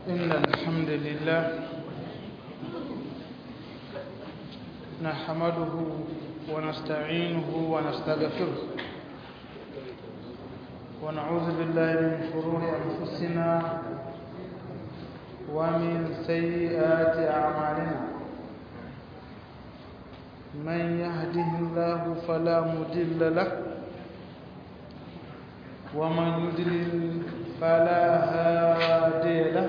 إن الحمد لله نحمده ونستعينه ونستغفره ونعوذ بالله من شرور أنفسنا ومن سيئات أعمالنا من يهده الله فلا مضل له ومن يضلل فلا هادي له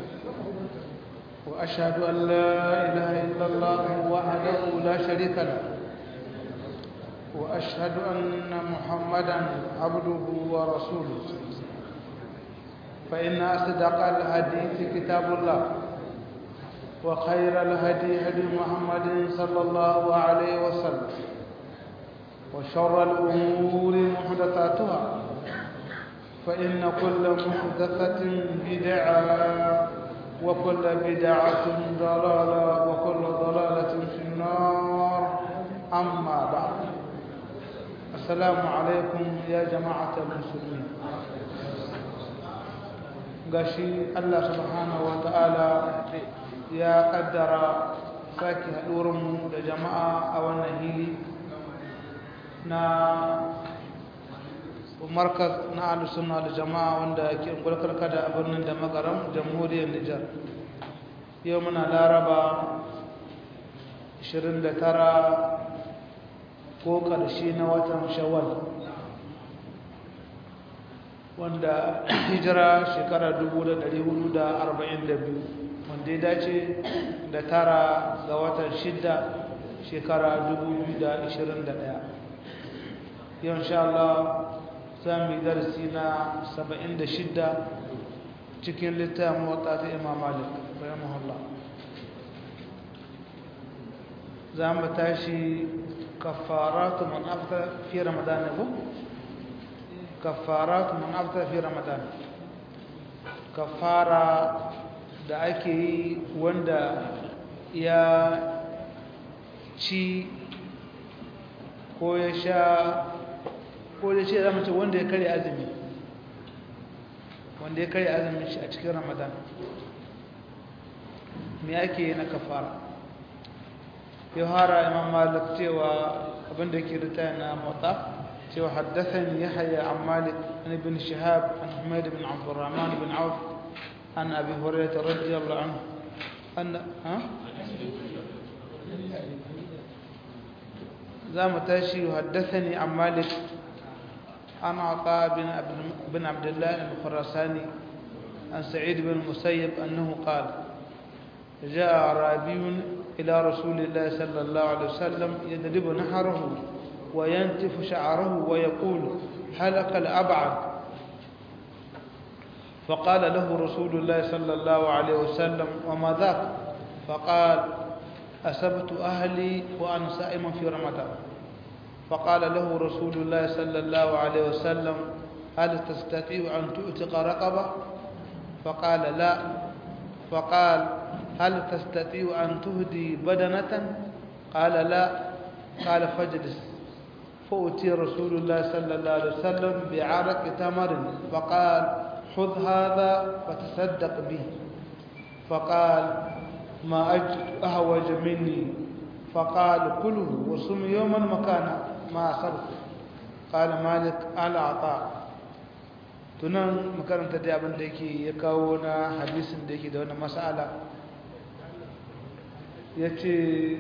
وأشهد أن لا إله إلا الله وحده لا شريك له وأشهد أن محمدا عبده ورسوله فإن أصدق الحديث كتاب الله وخير الهدي هدي محمد صلى الله عليه وسلم وشر الأمور محدثاتها فإن كل محدثة بدعة وكل بدعة ضلالة وكل ضلالة في النار أما بعد السلام عليكم يا جماعة المسلمين gashi Allah subhanahu wa ta'ala ya kaddara sake haɗurinmu da jama'a a wannan hili na markaz na alusunna da jama'a wanda ke gulkarka da birnin da makaram jamhuriyar nijar yau muna laraba 29 ko ƙarshe na watan shawwal wanda hijira shekara 1442 wanda ya dace da tara ga watan shidda shekara 2021 yau insha Allah za mu yi darasi na 76 cikin littafin wata ta imam malik bayan mahalla za mu tashi kafaratu man afta fi ramadan ko kafaratu man afta fi ramadan kafara da ake yi wanda ya ci ko ya sha ko da ce zama ce wanda ya kare azumi wanda ya kare azumin shi a cikin ramadan me ake na kafara yau hara imam malik cewa abinda ke rita na mota cewa haddathan yahya an malik an ibn shihab an humayd bin abdurrahman bin auf an abi hurairah radiyallahu anhu an ha za mu tashi haddathani an malik عن عطاء بن بن عبد الله الخراساني عن سعيد بن المسيب أنه قال جاء أعرابي إلى رسول الله صلى الله عليه وسلم يضرب نحره وينتف شعره ويقول هلك الأبعد فقال له رسول الله صلى الله عليه وسلم وما ذاك فقال أسبت أهلي وأنا سائم في رمضان فقال له رسول الله صلى الله عليه وسلم هل تستطيع أن تؤتق رقبة فقال لا فقال هل تستطيع أن تهدي بدنة قال لا قال فاجلس فأتي رسول الله صلى الله عليه وسلم بعرق تمر فقال خذ هذا فتصدق به فقال ما أجد أهوج مني فقال كله وصم يوما مكانا ما صرف قال مالك على عطاء tunan makaranta da abin da yake ya kawo na hadisin da yake da wani mas'ala ya ce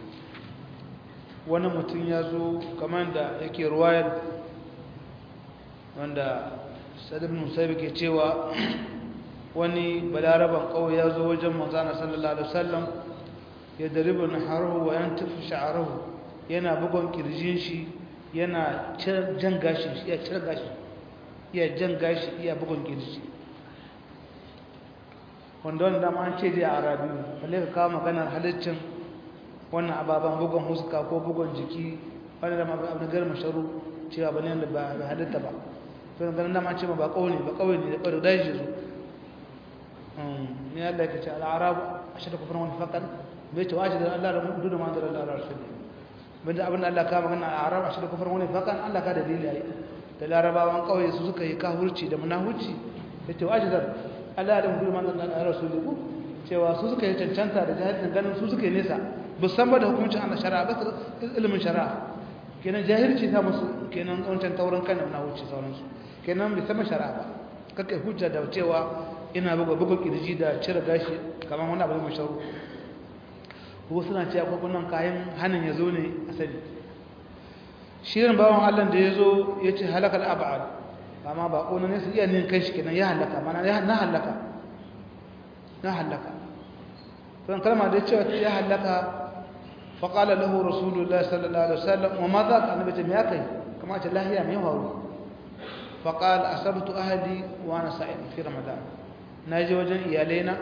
wani mutum ya zo kamar da yake ruwayar wanda sadin musaibu ke cewa wani balaraban kawai ya zo wajen manzana sallallahu alaihi wasallam ya daribu na harahu wa yan tafi sha'arahu yana bugon kirjin shi yana jan gashi iya cire gashi iya jan gashi iya bugon kirji wanda wanda dama an ce dai a arabiyu balle ka kawo maganar halittin wannan ababen bugon huska ko bugon jiki wani da abu gar masharu cewa ba ne da ba halitta ba to da ganin dama ce ma ba kawai ne ba kawai ne da ɓaru da shi zo ne Allah ya ce al'arabu a shi da kufin wani fakan bai ce wace da Allah da mutu da ma da Allah da rasul bin da abin da Allah ka magana a arab a shi da kufin wani fakan Allah ka dalili yayi da larabawan kauye su suka yi kahurci da munahurci ya ce wace da Allah da mutum man da rasuli ku cewa su suka yi cancanta da jahilcin ganin su suka yi nesa musamman da hukuncin Allah shari'a ba ilimin shari'a kenan jahilci ta musu kenan wancan taurin kan na wuce sauransu kenan bai sama shari'a ba kake hujja da cewa ina buga buga kirji da cire gashi kamar wani abu mai sharu ko suna cewa kokunan kayan hannun ya zo ne asali shirin bawan Allah da ya zo ya ce halakar ab'ad amma ba ƙona ne su iya nin kai shi kenan ya halaka mana na halaka na halaka don kalma da cewa ya halaka faƙala lahu rasulullah sallallahu alaihi wasallam wa ma za ka annabi ce me ya kai kama ce lahiya me faru faƙala asabtu ahli wa ana sa'im fi ramadan na je wajen iyalaina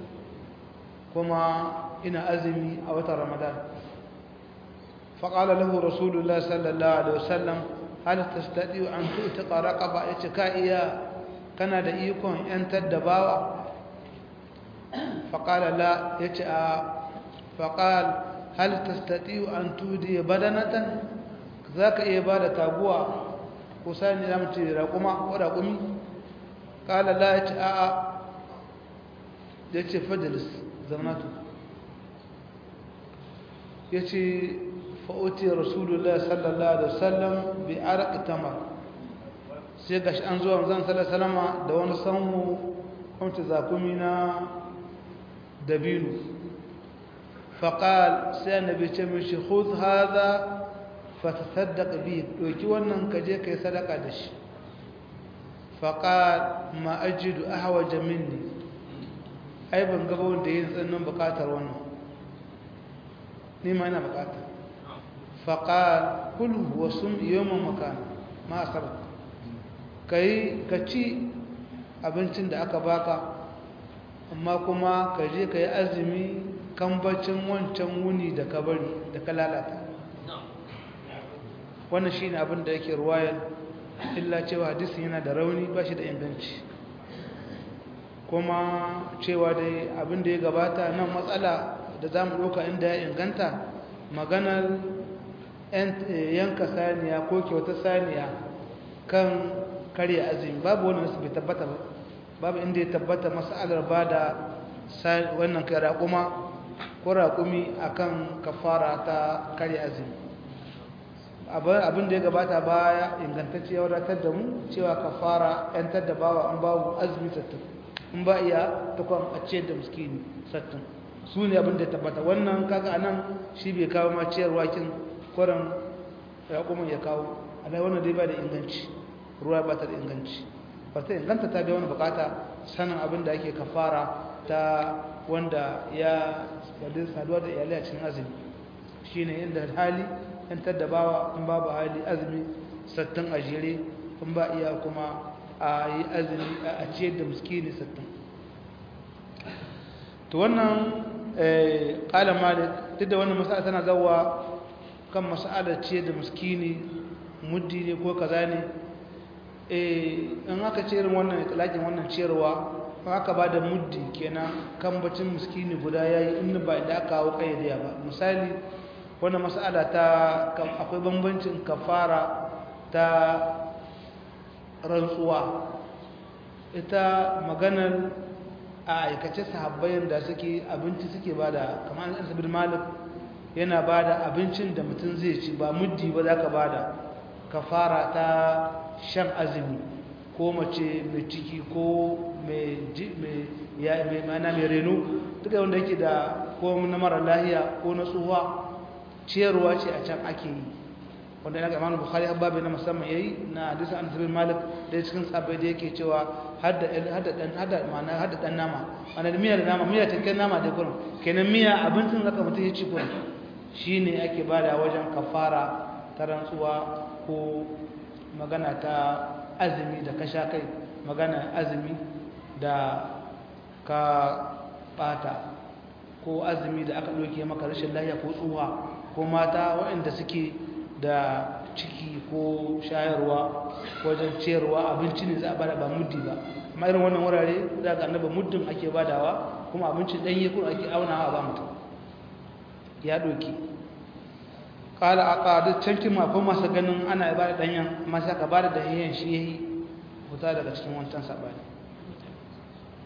kuma ina azumi a watan ramadan فقال له رسول الله صلى الله عليه وسلم هل تستطيع أن تؤتق رقبة يتكائيا كان دئيكم أن تدباوا فقال لا يتأى فقال هل تستطيع أن تودي بدنة ذاك إبادة تابوا وساني لم ترقما ورقمي قال لا يتأى يتأى فجلس زمناته يتأى fa'uti rasulullah sallallahu alaihi wasallam bi araq tamar sai gashi an zuwa zan sallallahu da wani sanmu kamta zakumi na dabinu faqal sai annabi ce mishi khudh hadha fatasaddaq bi doki wannan kaje kai sadaka da shi faqal ma ajidu ahwaja minni ai ban gaba wanda yin tsannin bukatar wannan ni ma ina bukatar faƙal kulu wasu yawon makana ma asabar ka yi ka ci abincin da aka baka amma kuma ka je ka yi azumi kambacin wancan wuni da ka bari da ka lalata wannan shi ne abin da yake ruwayar illa cewa hadisin yana da rauni ba shi da inganci kuma cewa dai abin da ya gabata nan matsala da za mu ɗauka inda ya inganta maganar yanka saniya ko kyauta saniya kan karya azumi babu wani nasu bai tabbata ba babu inda ya tabbata masalar ba da wannan kai raƙuma ko raƙumi a kan kafara ta karya azumi abin da ya gabata baya ingantacce ya wadatar da mu cewa kafara yantar da bawa an babu azumi sattin in ba iya takwan a ciyar da muskini sattin su ne abin da ya tabbata wannan kaga anan shi bai kawo ma ciyarwa kin kwaran raƙumin ya kawo alai wannan dai ba da inganci ruwa ba ta da inganci ba ta inganta ta biya wani bukata sanin abin da ake kafara ta wanda ya wadda saduwa da iyalai a cikin azumi shi ne inda hali yantar da bawa in babu hali azumi sattin a jere in ba iya kuma a yi azumi a ciyar da muskini sattin to wannan ƙala malik duk da wannan masala tana zawa kan mas'alar ce da muskini muddi ne ko kaza ne in aka ce irin wannan italakin wannan ciyarwa aka ba da muddi kenan kan bacin muskini guda ya yi in ba da aka hau kayyadiya ba misali wannan mas'ala ta akwai bambancin kafara ta rantsuwa ita maganar a aikace sahabbayin da suke abinci suke ba da kamar an sabir malik yana ba da abincin da mutum zai ci ba muddi ba za ka ba da kafara ta shan azumi ko mace mai ciki ko mai mana mai reno duka wanda yake da ko na mara lahiya ko na tsuwa ciyarwa ce a can ake yi wanda yana gamanin bukari babu na musamman ya yi na hadisa an tabi malik da cikin sabai da yake cewa hada dan nama wanda da miya da nama miya ta kai nama da kurin kenan miya abincin zaka mutum ya ci kurin shi ne ake bada wajen kafara ta rantsuwa ko magana ta azumi da kasha kai magana azumi da ka bata ko azumi da aka ɗauke maka rashin lafiya ko tsuwa ko mata waɗanda suke da ciki ko shayarwa wajen ciyarwa abinci ne za a bada ba muddi ba amma irin wannan wurare za ga annaba muddin ake badawa kuma abincin ɗanye kuma ake aunawa ba mutum ya ɗauki ƙala a ƙadu cankin mafin masu ganin ana ibada ɗanyen masu aka bada da yayin shi ya yi fita daga cikin wancan saɓani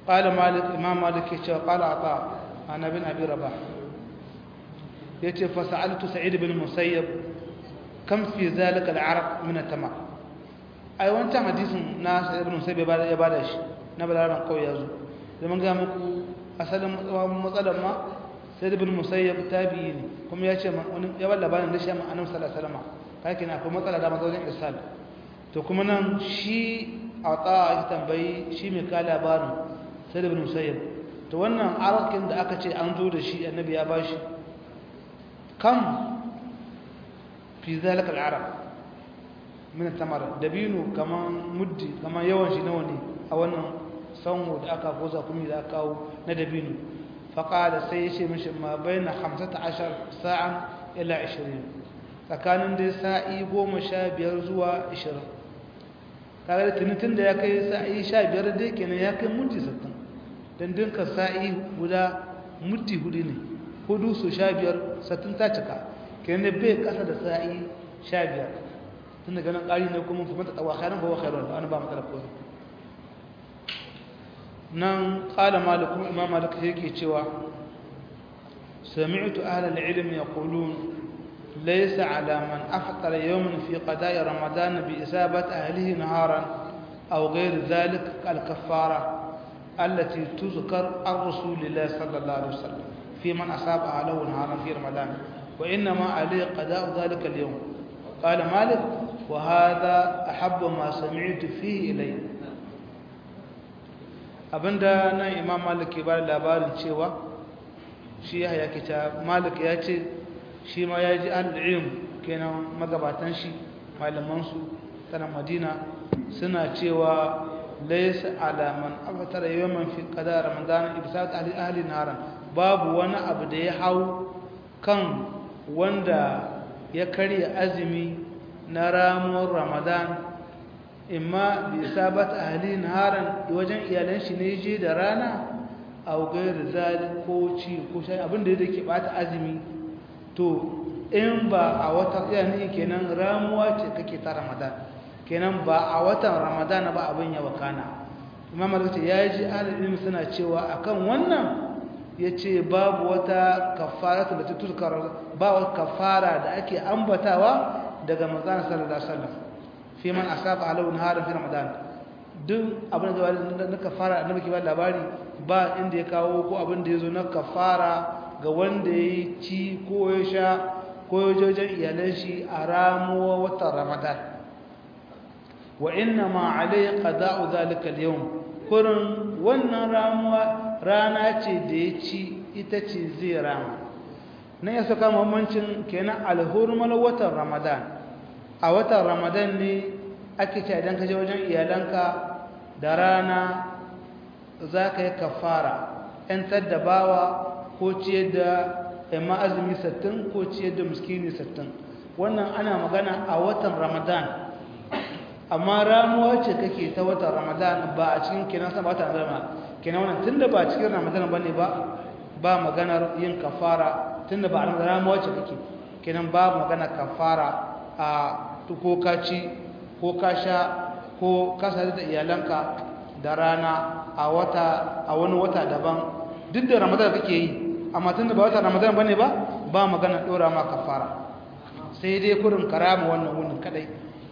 qala malik imam malik yace qala ata ana bin abi rabah yace fa sa'altu sa'id bin musayyab kam fi zalika al-araq min at-tamam ai wancan hadisin na sa'id bin musayyab ya bada shi na balaran kawai yazo da mun ga muku asalin matsalar ma sa'id bin musayyab tabi'i ne kuma ya ce wani ya bada labarin da shi ma annabi sallallahu alaihi wasallam kai kina akwai matsala da mazaunin irsal to kuma nan shi ata ya tambayi shi mai ka labarin sa'id bin musayyab to wannan arakin da aka ce an zo da shi annabi ya bashi kam fi zalika al-arab min tamar dabino kaman muddi kaman yawan shi nawa ne a wannan sanwo da aka goza kuma da aka kawo na dabino faqala sai yace mishi ma baina 15 sa'an ila 20 tsakanin dai sa'i 15 zuwa 20 kaga da tunitin da ya kai sa'i 15 dai kenan ya kai muddi 60 dan dinka sa'i guda muddi hudu ne hudu su 15 60 ta cika kenan bai kasa da sa'i 15 tun daga nan ƙari ne kuma kuma ta tsawa khairan bawa khairan wani ba matsala ko nan qala malik kuma imam malik yake cewa sami'tu ahla al-ilm yaqulun laysa ala man aftara yawman fi qada'i ramadan bi isabati ahlihi naharan aw ghayr dhalik al-kaffara التي تذكر عن رسول الله صلى الله عليه وسلم في من أصاب أهله نهارا في رمضان وإنما عليه قضاء ذلك اليوم قال مالك وهذا أحب ما سمعت فيه إلي abinda nan imam malik ke bada labarin cewa shi ya haya kita malik ya ce shi ma ya ji al'ilm kenan magabatan shi malamansu tana madina suna cewa laisa alaman afatara yawan fi kada ramadan ibsat ahli ahli naran babu wani abu da ya hau kan wanda ya karya azumi na ramuwar ramadan imma bi sabat ahli naharan wajen iyalan shi ne je da rana aw gairu zalik ko ci ko shay abin da yake bata azumi to in ba a watan yani kenan ramuwa ce kake ta ramadan kenan ba a watan ramadan ba abin ya wakana imam malik ya ji ahli suna cewa akan wannan yace babu wata kafaratu da tutukar ba wata kafara da ake ambatawa daga manzon sallallahu alaihi wasallam fi man asaba alau naharan fi ramadan duk abin da na kafara annabi ke ba labari ba inda ya kawo ko abin da yazo na kafara ga wanda yayi ci ko ya sha ko ya jojen iyalan shi a ramuwa watan ramadan wa inna ma alayhi qada'u zalika al-yawm kurin wannan ramuwa rana ce da ya ci ita ce zai rama na ya saka mamancin kenan alhurmal watan ramadan a watan ramadan ne ake ce idan ka je wajen iyalanka da rana za ka yi kafara ‘yantar da bawa ko ciyar da yamma azumi sattin ko ciyar da muskini sattin wannan ana magana a watan ramadan amma ramuwa ce kake ta watan ramadan ba a cikin kenan sa ba ta zama kenan wannan tunda ba cikin ramadan bane ba ba maganar yin kafara tunda ba ramuwa ce kake kenan ba magana kafara a ko ka ci ko ka sha ko ka sadu da iyalanka da rana a wata a wani wata daban duk da ramadan kake yi amma tunda ba wata ramadan bane ba ba magana dora ma kafara sai dai kurin karama wannan wunin kadai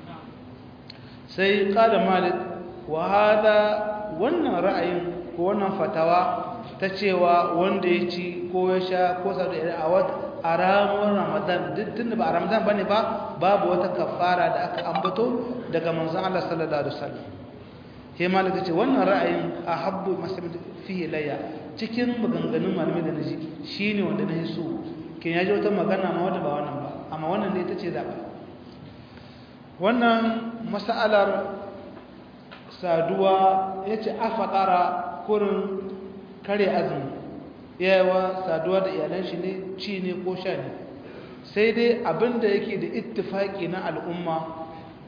sai kala malik wa hada wannan ra'ayin ko wannan fatawa ta cewa wanda ya ci ko ya sha ko sadu da a wata a ramuwar ramadan duk tunda ba a ramadan bane ba babu wata kafara da aka ambato daga manzon Allah sallallahu alaihi wasallam he malik ce wannan ra'ayin ahabbu masamid fihi layya cikin maganganun malamai da naji shine wanda na so kin yaji wata magana ma wanda ba wannan ba amma wannan ne tace zaba wannan mas'alar saduwa yace afaqara kurin kare azumi yawa saduwa da iyalan shi ne ci ne ko sha ne sai dai abinda yake da ittifaki na al'umma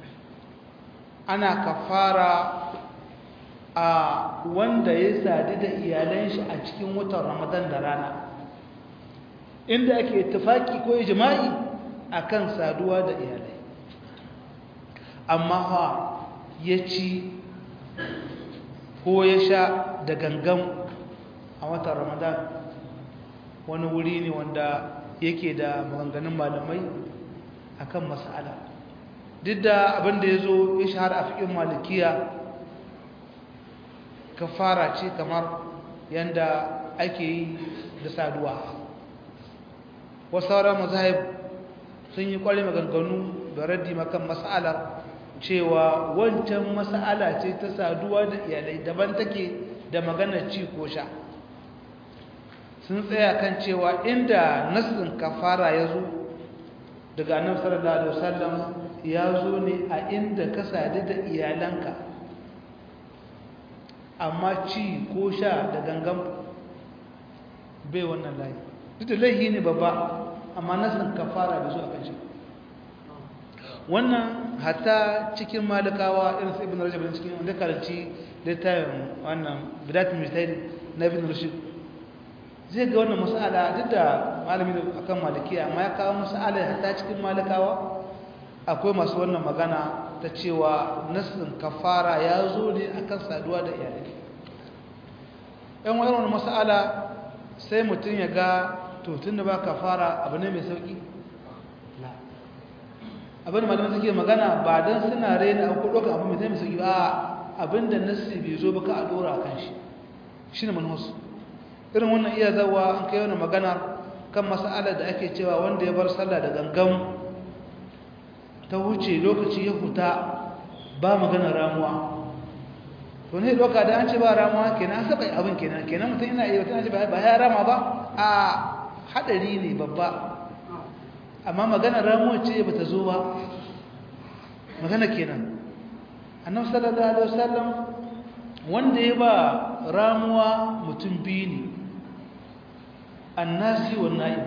ana kafara a wanda ya sadu da iyalan shi a cikin watan ramadan da rana inda ake ittifaki ko ijma'i akan saduwa da iyalai amma ha ya ci ko ya sha da gangan a watan ramadan wani wuri ne wanda yake da maganganun malamai akan mas'ala duk da abinda ya zo ya shahara a fikin malikiya kafara ce kamar yadda ake yi da saduwa wasu sauran mazahib sun yi kwari maganganu da raddi makan mas'alar cewa wancan mas'ala ce ta saduwa da iyalai daban take da maganar ci ko sha sun tsaya kan cewa inda nassin kafara ya zo daga annabi sallallahu alaihi wasallam ya zo ne a inda ka sadu da iyalanka amma ci ko sha da gangan bai wannan layi duk da laihi ne babba amma nassin kafara bai zo a kan shi wannan hatta cikin malikawa irin su ibn rajab cikin wanda karanci littafin wannan bidatul mujtahid na ibn rushd zai ga wannan mas'ala duk da malami da akan malikiya amma ya kawo mas'ala hatta cikin malikawa akwai masu wannan magana ta cewa nasin kafara ya zo ne akan saduwa da iyalai ɗan wannan mas'ala sai mutum ya ga to tunda ba kafara abu ne mai sauki abin da malamai suke magana ba don suna raina abu ɗaukar abu mai zai mai sauki ba abin da nasi bai zo ba ka a ɗora kan shi shi ne manuwarsu irin wannan iya zawa an kai wani magana kan masa'alar da ake cewa wanda ya bar sallah da gangan ta wuce lokaci ya huta ba magana ramuwa to ne doka da an ce ba ramuwa kenan an saba abin kenan kenan mutum yana iya wata ce ba ya rama ba a hadari ne babba amma magana ramuwa ce ba ta zo ba magana kenan annabi sallallahu alaihi wasallam wanda ya ba ramuwa mutum biyu ne annasi wa na'im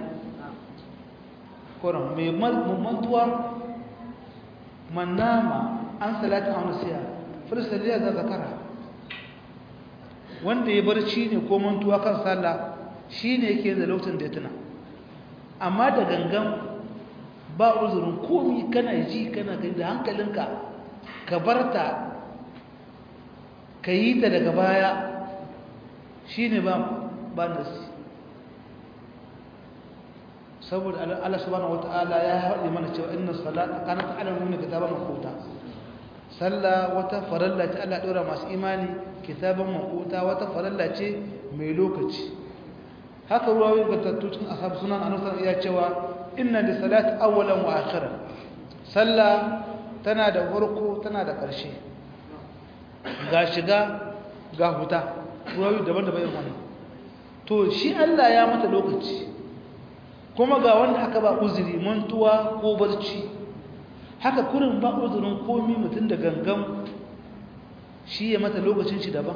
koran mai mantuwa man nama an salatin auna siya filisaliya za zakara wanda ya barci ne ko mantuwa kan sallah shi ne yake da lokacin da ya tuna amma da gangan ba uzurin komi kana ji kana gani da hankalinka ka barta ka yi ta daga baya shi ne ba nasi saboda Allah subhanahu wata'ala ya haɗe mana cewa inna salata kanat ala mu'mini kitaban maquta sallah wata faralla ce Allah ɗora masu imani kitaban maquta wata faralla ce mai lokaci haka ruwa yin batattu cikin ashab sunan annabi ya cewa inna li salati awwalan wa akhiran sallah tana da farko tana da ƙarshe ga shiga ga huta ruwa daban-daban irin wannan to shi Allah ya mata lokaci kuma ga wanda aka ba uzuri mantuwa ko barci haka kurin ba uzurin komi mutum da gangan shi ya mata lokacin shi daban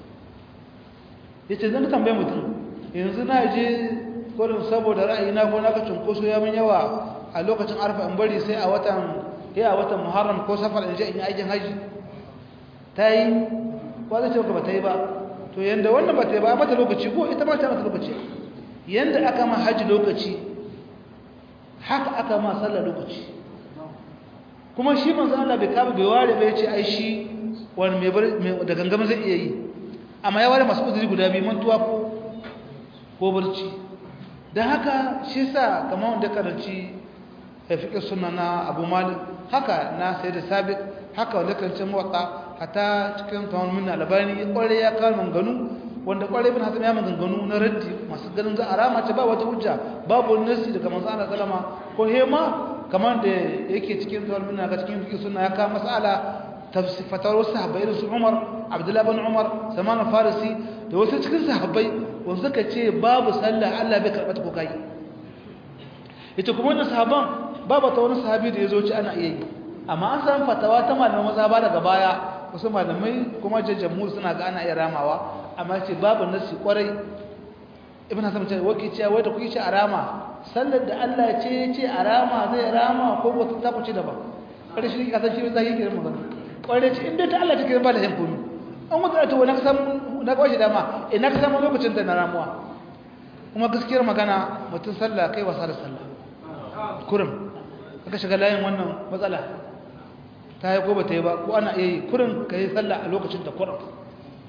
ya ce zan tambaye mutum yanzu na je kurin saboda ra'ayina ko naka cunkoso ya min yawa a lokacin arfa in bari sai a watan ya a watan muharram ko safar in je in yi aikin haji ta yi ko zai ce ba ta yi ba to yanda wannan ba ta yi ba mata lokaci ko ita ba ta mata lokaci yanda aka ma haji lokaci haka aka ma sallar lokaci kuma shi manzo Allah bai kaba bai ware bai ce ai shi wani mai bar da gangama zai iya yi amma ya ware masu uzuri guda biyu mantuwa ko ko barci dan haka shi sa kamar wanda karanci fiqh sunna na Abu Malik haka na Sayyid Sabiq haka wanda karanci muwatta hatta cikin tawon min albani kware ya kawo manganu wanda kwarai bin hasan ya maganganu na raddi masu ganin za a rama ce ba wata hujja babu nasi daga manzo Allah sallama ko hema kamar da yake cikin zuwar minna ga cikin fiqh sunna ya ka mas'ala tafsifatar wasu sahabbai irin su Umar Abdullah bin Umar Salman Farisi da wasu cikin sahabbai wanda suka ce babu sallah Allah bai karɓa ta ko kai ita kuma wannan sahaban babu ta wani sahabi da yazo ci ana iya yi amma an san fatawa ta malaman maza ba daga baya wasu malamai kuma jajjamu suna ga ana iya ramawa amma ce babu nasi kwarai ibn hasan ce wake ce wai da kuke ce a rama sallar da Allah ce ya ce a rama zai rama ko wata ta kuce daban kada shi ka san shi zai yi magana kwarai ce inda ta Allah take ba da yan komi an wata ta wani kasan na kwashi dama ina ka samu lokacin da na ramuwa kuma gaskiyar magana mutum sallah kai wasa da sallah kurum aka shiga layin wannan matsala ta yi ko ba ta yi ba ko ana iya yi kurin ka yi sallah a lokacin da kurum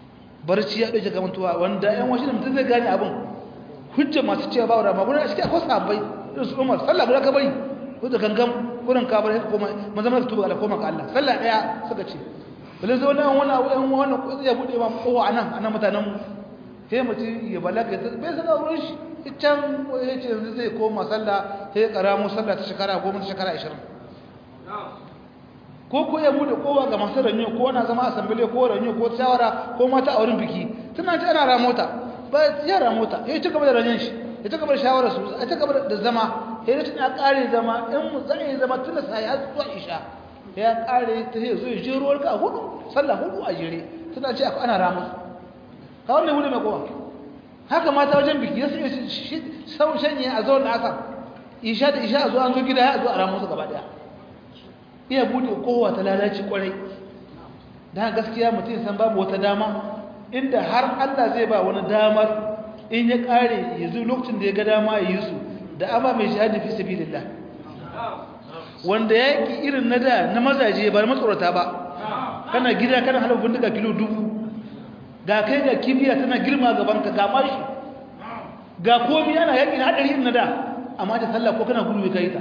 barci ya ɗauke gamantuwa wanda ‘yan wasu da mutum zai gane abin hujja masu cewa ba wadda magana a cikin akwai sahabbai irin su umar sallah guda ka bari ko da gangan kurin ka bari koma maza maza tuba ala koma ga Allah sallah ɗaya suka ce bale zo nan wani abu ɗan wani kuɗi ya buɗe ma kowa a nan a nan mutanen mu sai mutum ya balaga bai san auren shi can ya ce yanzu zai koma sallah sai ya ƙaramo sallah ta shekara goma ta shekara ashirin ko ko ya bude kowa ga masu ranyo ko na zama asambile ko ranyo ko shawara ko mata a wurin biki tana ci ana ramota ba ya ramota ya ci gaba da ranyon shi ya ci gaba da shawara su ya ci gaba da zama ya ci ya kare zama in mu zai zama tun da sai har zuwa isha ya kare ta sai zo ya je ruwar ka hudu sallah hudu a jere tana ci ana ramota ka wannan hudu mai kowa haka mata wajen biki ya sai sau shanye a zuwa da asar isha da isha a zo an zo gida ya zo a ramusu gaba daya iya bude kowa ta lalace kwarai dan gaskiya mutum san babu wata dama inda har Allah zai ba wani damar in ya kare yanzu lokacin da ya ga dama ya yi su da ama mai shahadi fi sabilillah wanda yaki irin na da na mazaje ba matsorata ba kana gida kana halin bindiga kilo dubu ga kai ga kibiya tana girma gaban ka ga mashi ga komai ana yaki na hadari irin na da amma da sallah ko kana gudu kai ta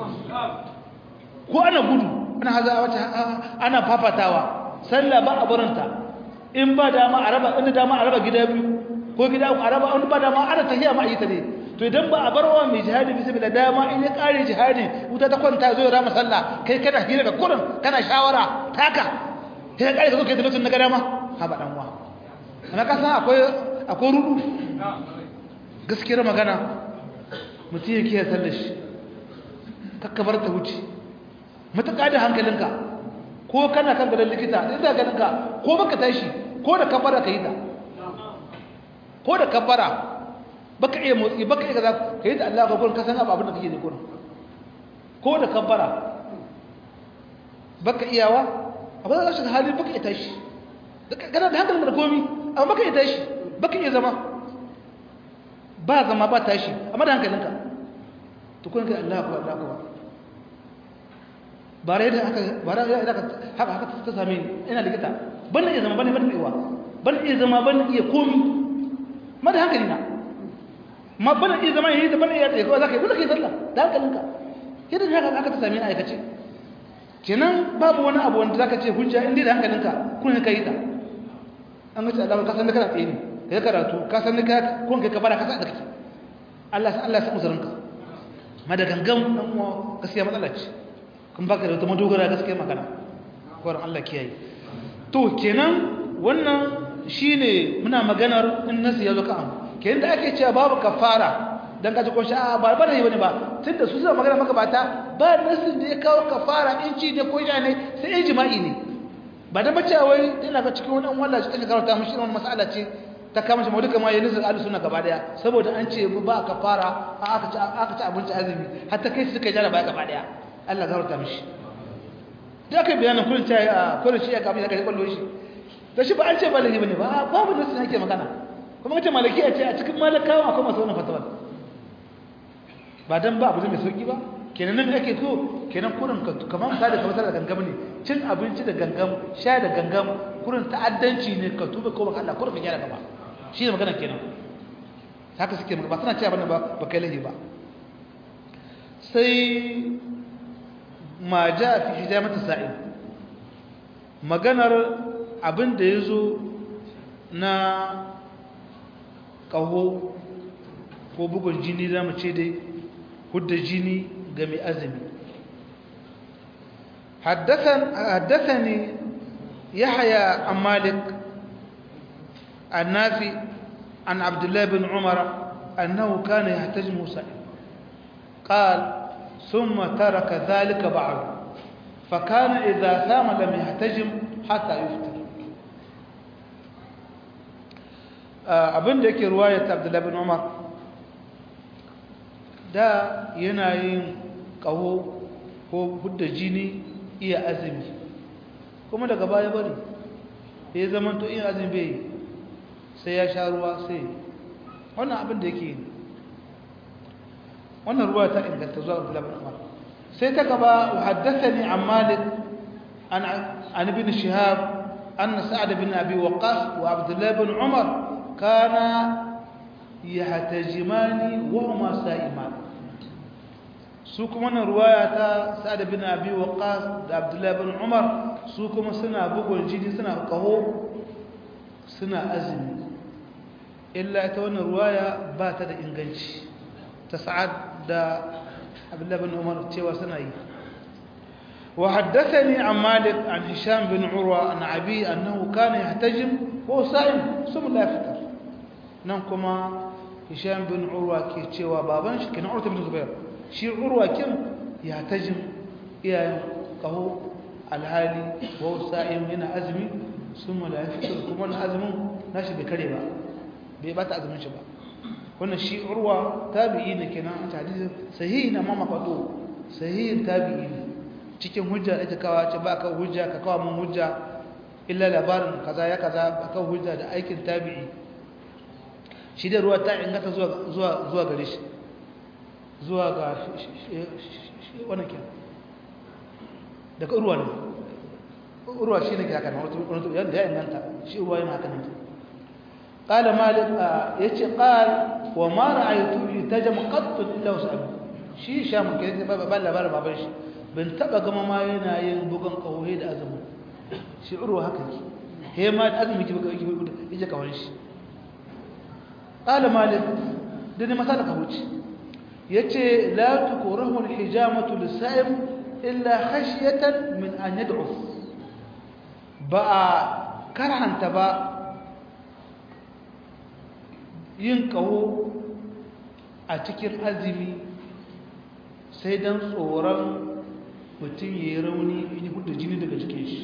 ko ana gudu ana haza wata ana fafatawa sallah ba a barinta in ba dama a raba inda dama a raba gida biyu ko gida a raba in ba dama ana tahiya ma ayyuka ne to idan ba a barwa mai jihadi bisa bila dama in ya kare jihadi wuta ta kwanta zo ya rama sallah kai kana hira da kurin kana shawara taka sai ka kare ka zo kai da lokacin na dama ha ba dan wa ana ka san akwai akwai rudu gaskiyar magana mutum yake ya sallar shi kakkabar ta wuce matuƙa da hankalinka ko kana kan gadon likita da ina ganinka ko baka tashi ko da kabbara ka yi ta ko da kabbara baka iya motsi baka iya gaza ka yi ta Allah ka gurin kasan abu abin da kake ne gurin ko da kabbara baka iyawa abu da shi hali baka iya tashi kana da hankalin da komi amma baka iya tashi baka iya zama ba zama ba tashi amma da hankalinka tukun kai Allah ko Allah ko ba rai da aka ba rai da aka haka haka ta same ni ina likita ban iya zama ban ban iya ban iya zama ban iya komi ma da hankali na ma ban iya zama yayi da ban iya tsaye ko zaka yi zaka yi sallah da hankalinka yadda haka haka ta same ni aikace kenan babu wani abu wanda zaka ce hujja inda da hankalinka kun ka yi ta an ga Allah ka san da kana tsaye ne kai karatu ka san da ka kun kai ka bara ka san da kake Allah san Allah san uzurinka ma da gangan dan uwa gaskiya matsala ce kun baka da wata madogara gaskiya magana kwarin Allah kiyaye to kenan wannan shine muna maganar in nasu ya zo ka amu kenan da ake cewa babu kafara dan kaji ko sha ba ba ne bane ba tunda su suna magana maka bata ba nasu da ya kawo kafara in ci ne ko ja ne sai ijma'i ne ba da bace wai ina ga cikin wannan wallahi take karanta mushi wannan mas'ala ce ta kama shi duka ma ya nisa ahlus sunna gaba daya saboda an ce ba kafara aka ci aka ci abinci azumi hatta kai su suka jara ba gaba daya Allah zarta mishi da aka bayanin kullun ta a kullun shi ya kafa daga kwallo shi to shi ba an ce ba lahi bane ba babu nasu yake magana kuma kace malaki a ce a cikin malakawa akwai masu wannan fatawa ba dan ba abu mai sauki ba kenan nan ake so kenan kurin ka kaman ka da kamar da gangam ne cin abinci da gangam sha da gangam kurin ta'addanci ne ka tuba ko baka Allah kurin ka gyara gaba shi ne magana kenan haka suke ba suna cewa bane ba ba kai lahi ba sai ma ja fi hijamata sa'il maganar abin da ya zo na ƙaho ko bugun jini za mu ce dai hudda jini ga mai azumi حدثني يحيى عن مالك النافي عن عبد الله بن عمر أنه كان يحتجم سائل قال ثم ترك ذلك بعد فكان إذا سام لم يحتجم حتى يفطر abin da yake ruwayar abdullahi bin umar da yana yin kaho ko hudda jini iya azumi kuma daga baya bari ya zama to iya azumi bai sai ya sha ruwa sai wannan abin da yake wannan ruwa ta inganta zuwa abdullahi bin umar sai ta gaba haddathani an malik an an ibn shihab أن سعد بن أبي وقاص وعبد الله بن عمر كانا يحتجمان وهما سائمان سوكم أن رواية سعد بن أبي وقاص وعبد الله بن عمر سوكم سنة بقول جدي سنة قهو سنة أزم إلا يتوانا رواية باتت إنجنش تسعد دا عبد الله بن عمر تيوى سنة وحدثني عن مالك عن هشام بن عروة عن أبي أنه كان يحتجم وهو صائم ثم لا يفطر ننكما هشام بن عروة كي تشوى بابنش كان عروة بن زبير شي عروة كم يحتجم يا قهو الحالي وهو صائم هنا أزمي ثم لا يفطر كما أزم ناشي بكريبا بيبات أزمي شبا wannan shi urwa tabi'i ne kenan a hadisi sahihi na mama fado sahihin tabi'i ne cikin hujja da kawo ce ba kan hujja ka kawo mun hujja illa labarin kaza ya kaza ba kan hujja da aikin tabi'i shi da ruwa ta ingata zuwa zuwa zuwa gare shi zuwa ga wannan ke daga urwa ne urwa shi ne ke haka na wani yadda ya inganta shi urwa yana haka ne قال مالك يتي قال وما رأيت يتجم قط إلا وسأل شي شام كده بابا بلا بلا بابا شي ban taba gama ma yana yin bugan kauhe da azumi shi urwa haka ki he ma da azumi ki buga yake kawai shi qala malik dani masala ka wuce yace la tukrahu alhijamatu lisaim illa khashyatan min an yad'uf ba karhanta ba yin kaho a cikin azumi sai dan tsoron mutum ya yi rauni in yi hudu jini daga cikin shi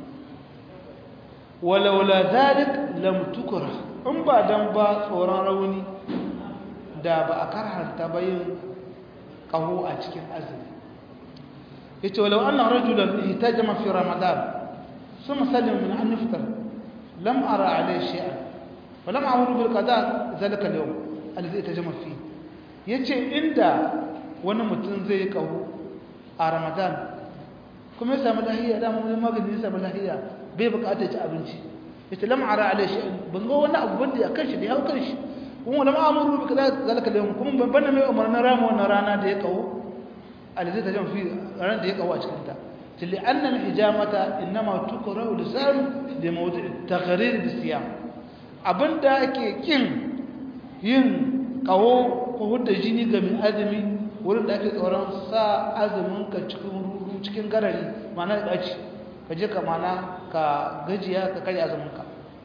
walaula zalik lam tukra in ba dan ba tsoron rauni da ba a karhanta ba yin kaho a cikin azumi yace walau anna rajulan ihtajama fi ramadan thumma salima min an yaftar lam ara alayhi shay'an wa lam amuru bil qada zalika al-yawm alladhi ihtajama fi yace inda wani mutum zai kaho a ramadan kuma ya samu lahiya da mun magani ya samu lahiya bai bukatar ci abinci yace lam ara alai shi ban ga wani abu banda ya kanshi da ya hau kanshi kuma lam amuru bi kaza zalika da kuma ban bana mai umarnin rama wannan rana da ya kawo alzai ta jan fi ran da ya kawo a cikin ta tilli anna al hijamata inma tukrahu lisan li mawdi' taqrir bis siyam abinda ake kin yin kawo ko hudda jini ga mai azumi wurin da ake tsoron sa azumin ka cikin rudu cikin garari mana da ɗaci ka je ka mana ka gajiya ka karya azuminka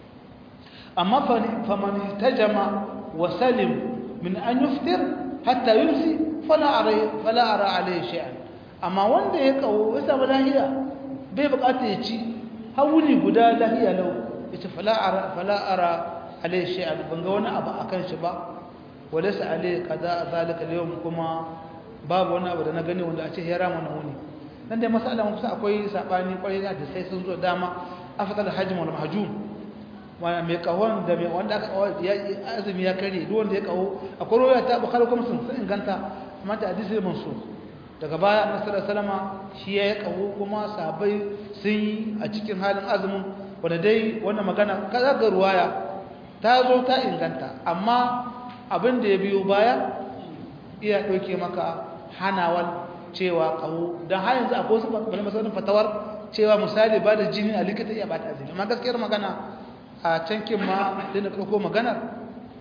amma famani ta jama wa salim min an yuftir hatta yumsi fala ara alayhi shay'an amma wanda ya kawo ya samu lahiya bai bukata ya ci hawuni guda lahiya lau yace fala ara fala ara alayhi shay'an ban ga wani abu akan shi ba walaysa alayhi kaza zalika al-yawm kuma babu wani abu da na gani wanda a ce ya rama na wuni nan dai masala mun kusa akwai sabani kwarai da sai sun zo dama afdal hajm wal mahjum wanda mai kawon da mai wanda aka kawo ya azumi ya kare duk wanda ya kawo akwai roya ta bukhari kuma sun sun inganta amma ta hadisi mansur daga baya annabi sallallahu alaihi wasallam shi ya kawo kuma sahabbai sun yi a cikin halin azumin wanda dai wannan magana kaza ga ruwaya ta zo ta inganta amma abin da ya biyo baya iya dauke maka hanawal cewa kawo don har yanzu akwai wasu bane masanin fatawar cewa misali ba da jini a likita iya bata azumi amma gaskiyar magana a cankin ma da na ɗauko maganar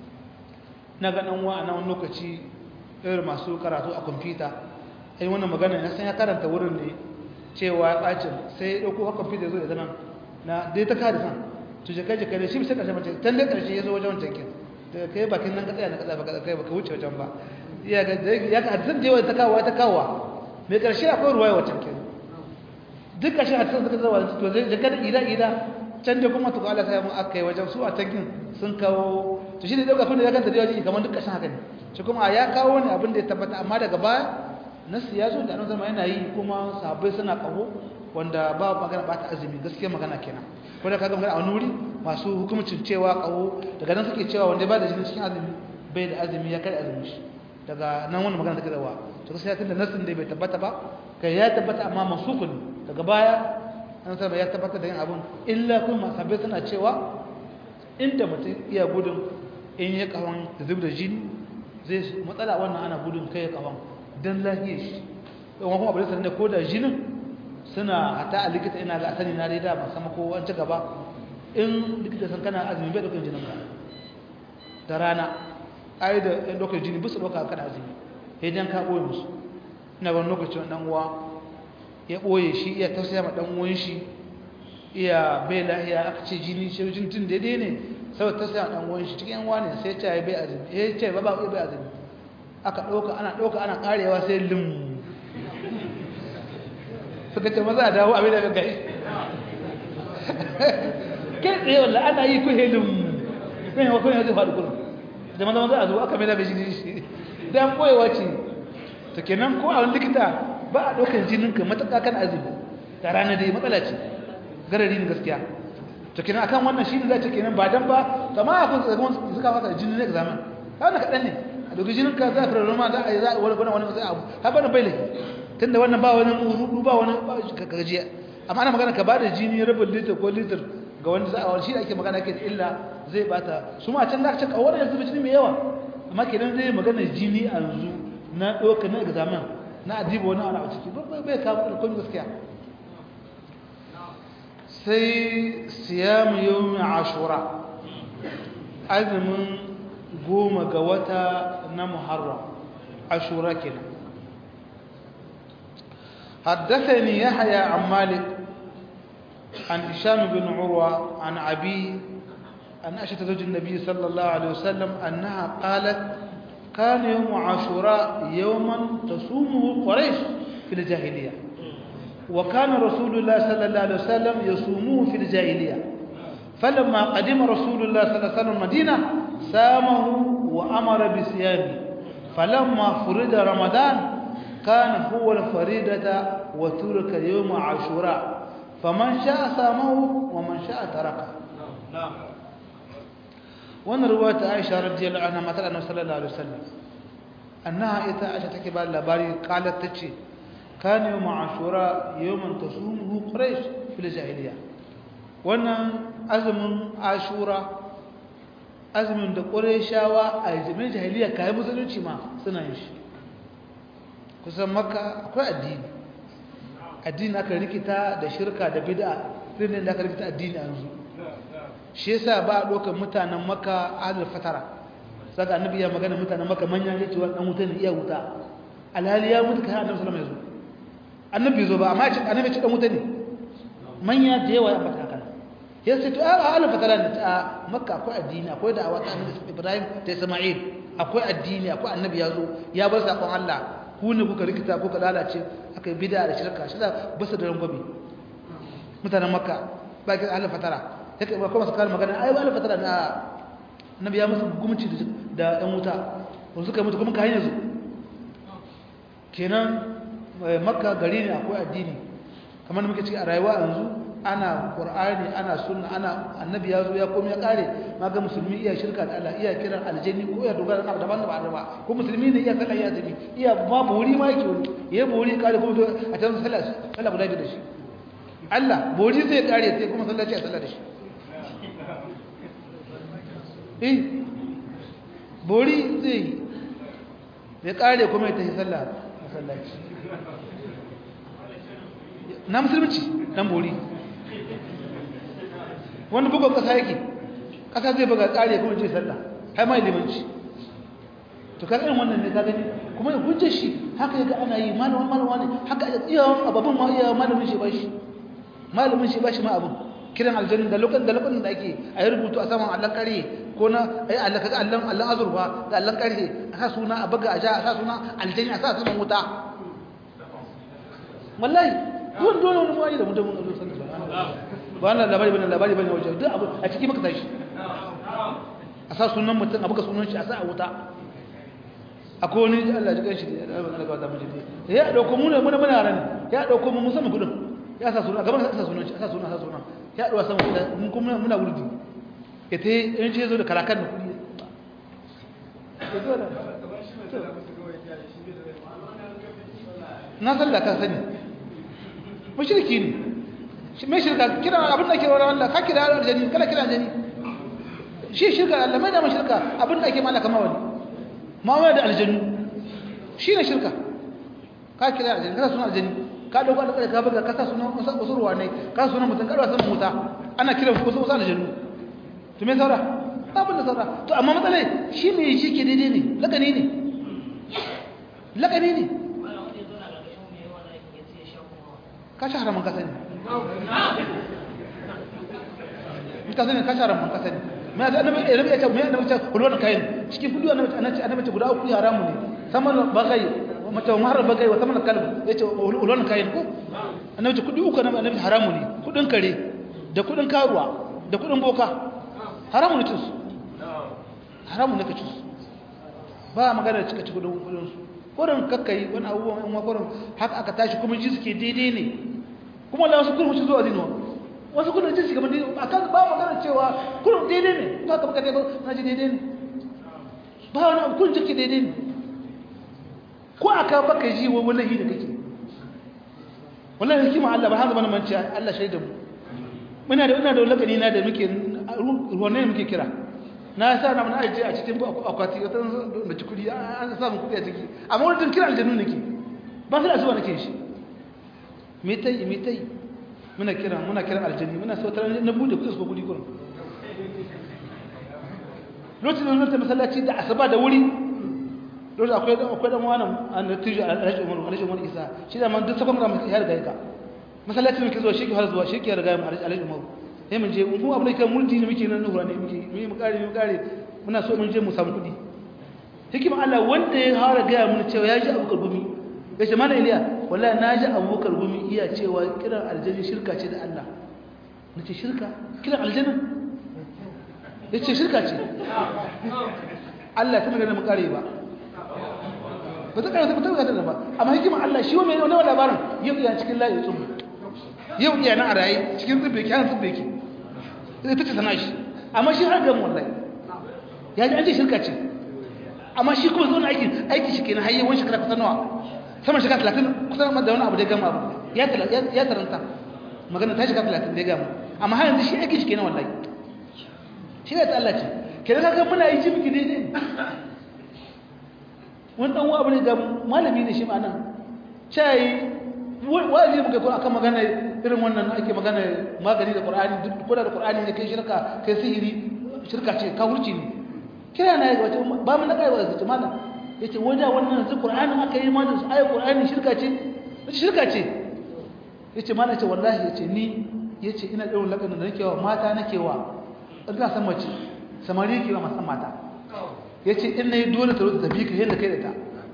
na ganin wa a nan lokaci irin masu karatu a kwamfuta ai wannan magana na san ya karanta wurin ne cewa ya ɓacin sai ya ɗauko a kwamfuta ya zo da zanen na dai ta kada san to jaka jaka da shi bisa ƙarshen mace can dai ƙarshe ya zo wajen wancan kin daga kai bakin nan ka tsaya na kaza baka kai baka wuce wajen ba ya ga ya ka hadisan da yawa ta kawo ta kawo mai ƙarshe akwai ruwaya wancan kin duk ƙarshe hadisan suka zama to zai jaka da ida ida can da kuma to Allah sai mun aka yi wajen su a tankin sun kawo to shi ne dauka kun da ya kanta da yaji kamar duk ƙarshen haka ne shi kuma ya kawo ne abin da ya tabbata amma daga baya nasu ya zo da annabi zama yana yi kuma sahabbai suna kaho wanda ba magana ba ta azumi gaskiya magana kenan ko da kaga magana a wani wuri masu hukumcin cewa kaho daga nan suke cewa wanda ba da jini cikin azumi bai da azumi ya kai azumi shi daga nan wannan magana take zawa to gaskiya tunda nasin da bai tabbata ba kai ya tabbata amma masukun daga baya an saba ya tabbatar da yin abin illa kuma sabbai suna cewa inda mutum iya gudun in ya kawan zub da jini zai matsala wannan ana gudun kai ya kawan don lahiyar shi yawan kuma abin sanar da ko da jinin suna hata a likita ina ga asali na dai da ba sama ko an ci gaba in likita san kana azumi bai ɗaukar jinin ka da rana ai da ɗan ɗaukar jini bisa ɗauka kana azumi ya jan ka ɓoye musu ina wani lokacin ɗan uwa ya ɓoye shi iya tausaya ma ɗan uwan shi iya bai lahiya aka ce jini shi jin tun daidai ne saboda tausaya ma ɗan uwan shi cikin yan wani sai ce ya bai azumi ya ce ba ba bai azumi aka ɗauka ana ɗauka ana ƙarewa sai lim suka ce maza a dawo abin da bai gari kai tsaye wallah ana yi ku helin kan yawa kan zai faɗi kullum da maza maza a zo aka mai da jini shi dan koyewa ce to kenan ko a wani likita ba a ɗaukar jinin ka matuƙa kan azumi da rana dai matsala ce garari ne gaskiya to kenan akan wannan shi ne za ce kenan ba dan ba kama a kun tsagon suka fasa jini ne examen ba na kaɗan ne a ɗauki jinin ka za a fara roma za a yi za a wani wani wani abu har bana bai laifi tunda wannan ba wani rudu ba wani gajiya amma ana magana ka ba da jini rabin litir ko litir ga wanda za a wani shi da ake magana ke da illa zai bata su ma can za ka ce kawai yanzu da jini mai yawa amma kenan zai magana jini a yanzu na ɗauka na examen na adiba wani ana a ciki bai kama da kun gaskiya sai siyamu yau ashura azumin goma ga wata na muharram ashura kenan حدثني يحيى عن مالك عن هشام بن عروة عن أبي عن عائشة زوج النبي صلى الله عليه وسلم أنها قالت كان يوم عاشوراء يوما تصومه قريش في الجاهلية وكان رسول الله صلى الله عليه وسلم يصومه في الجاهلية فلما قدم رسول الله صلى الله عليه وسلم المدينة سامه وأمر بصيامه فلما فرد رمضان كان هو الفريدة وترك يوم عاشوراء فمن شاء صامه ومن شاء تركه نعم وانا رواية عائشة رضي الله عنها مثلا أنه صلى الله عليه وسلم أنها إذا عائشة تكبر لباري قالت تشي كان يوم عاشوراء يوما تصومه قريش في الجاهلية وانا أزم عاشوراء azumin da ƙureshawa a jimin jahiliya kayan musulunci ma suna yin shi kusan maka akwai addini addini aka rikita da shirka da bid'a irin da aka rikita addini a yanzu shi yasa ba a ɗaukar mutanen maka adal fatara saka annabi ya magana mutanen maka manyan ya ce wa ɗan wuta ne iya wuta alhali ya mutu kai annabi sallallahu alaihi wasallam annabi zo ba amma annabi ya ce ɗan wuta ne manya da yawa ya fata haka ya ce to a adal fatara ne a makka akwai addini akwai da'awa ta annabi ibrahim da isma'il akwai addini akwai annabi ya zo ya bar sakon Allah ku ne kuka rikita kuka lalace aka yi bida da shirka shi da basu da rangwame mutanen makka ba ki ahalin fatara ya kai kuma su kare magana ai ahalin fatara na nabi ya musu gumci da yan wuta ba suka mutu kuma ka hanyar su kenan makka gari ne akwai addini kamar da muke ciki a rayuwa yanzu ana qur'ani ana sunna ana annabi ya zo ya komai ya kare maga musulmi iya shirka da Allah iya kiran aljanni ko ya dogara da daban da ba ko musulmi ne iya sallah iya zabi iya ma bori ma yake wani ya bori kare kuma to a can sallah sallah guda da shi Allah bori zai kare sai kuma sallah ce a sallah da shi eh bori zai ya kare kuma ya tafi sallah masallaci na musulunci dan bori wani bugun kasa yake kasa zai buga tsari kuma ce sallah har mai limanci to kaga irin wannan ne ka gani kuma ya hujjar shi haka yaga ana yi malamin malama ne haka iya ababun ma iya malamin shi bashi malamin shi bashi ma abun kiran aljanna da lokacin da lokacin da ake a yi rubutu a saman allon kare ko na ai Allah kaga allon allon azurfa da allon kare a sa suna a buga a ja a sa suna aljanna a sa sunan wuta wallahi duk dole wani mai da mutum Allah sallallahu alaihi wasallam ba wannan labari bane labari bane wajen duk abu a ciki maka tashi a sa sunan mutum a buga sunan shi a sa a wuta akwai wani Allah ji kanshi da Allah Allah ga mu ya dauko mu ne muna muna ran ya dauko mu musamman kudin ya sa sunan gaban sa sunan shi sa sunan sa sunan ya dawa sama da mun kuma muna wurdi ita in ce zo da karakan da kudi na san da ka sani mushriki ne me shirka kira abin da ke wa Allah ka kira aljani kala kira aljani shi shirka Allah mai da shirka abin da ake malaka mawali mawali da aljanu shi ne shirka ka kira aljani ka suna aljani ka dauka da ka buga ka sa sunan wasu ruwa ne ka sunan mutum ka dauka sunan muta ana kiran wasu wasu aljanu to me saura abin da saura to amma matsalai shi ne shi ke daidai ne lagani ne lagani ne ka shi haramun kasa ne ka sani ka shi haramun kasa ne mai da annabi ya rabe ya ce mai annabi ce kulwan kayan cikin kudu annabi annabi annabi ce guda uku haramu ne saman bagai mace mahar bagai wa saman kalb ya ce kulwan kayan ko annabi ce kudi uku annabi haramu ne kudin kare da kudin karuwa da kudin boka haramu ne cinsu haramu ne ka cinsu ba magana cika ci kudin kudinsu kurin kakkai wani abubuwan yan makwarin haka aka tashi kuma ji suke daidai ne kuma da wasu kurin zuwa zinuwa wasu kurin ji suke daidai a kan ba magana cewa kurin daidai ne ba ka baka daidai na ji daidai ne ba wani abu kurin jirki daidai ne ko aka baka ji wa wallahi da kake wallahi hikima Allah ba har zama manci Allah shaida mu muna da ina da lakani na da muke ruwan ne muke kira na sa na mun aje a cikin akwati wata da cikuri an samu kudi a ciki amma wani kira aljanu nake ba su da zuwa nake shi me tai me tai muna kira muna kira aljani muna so tare na bude kudi su kudi gurin lokacin da lokacin masallaci da asaba da wuri lokacin akwai akwai dan wani an da tiji alhaji umar alhaji umar isa shi da man duk sakon ramar ya riga ka masallacin muke zuwa shi ke har zuwa shi ke riga mu alhaji umar sai mun je mu abu ne kan mulki ne muke nan nura ne muke mu mu kare mu kare muna so mun je mu samu kudi hikima Allah wanda ya fara ga mun cewa ya ji Abu Karbumi yace mana Iliya wallahi na ji Abu Karbumi iya cewa kiran aljanna shirka ce da Allah nace shirka kiran aljanna yace shirka ce Allah ta magana mu kare ba ba ta kare ta ta ba amma hikima Allah shi mai wannan labarin yau iya cikin layi tsubu yau iya nan a raye cikin tsibbe ki an tsibbe ki ita ce sana shi amma shi har gamu wallahi ya ji an ce shirka ce amma shi kuma zuwa aiki aiki shi kenan hayyewar shekara kusan nawa sama shekara talatin kusan da wani abu da ya gama abu ya taranta magana ta shekara talatin da ya gama amma har yanzu shi aiki shi kenan wallahi shi ne ta Allah ce kenan kaga muna yi ji miki daidai wani dan abu ne ga malami ne shi ma nan cai wajibi muka ko akan magana irin wannan ake magana magani da Qur'ani duk ko da Qur'ani ne kai shirka kai sihiri shirka ce ka hurci ne kira na wace ba mun kai wa zuci mana yace waje wannan zu Qur'ani aka yi mana ayi Qur'ani shirka ce shirka ce yace mana ce wallahi yace ni yace ina da lakanin da nake wa mata nake wa ina san mace samari ke wa masan mata yace in nayi dole ta rubuta tafi ka yanda kai da ta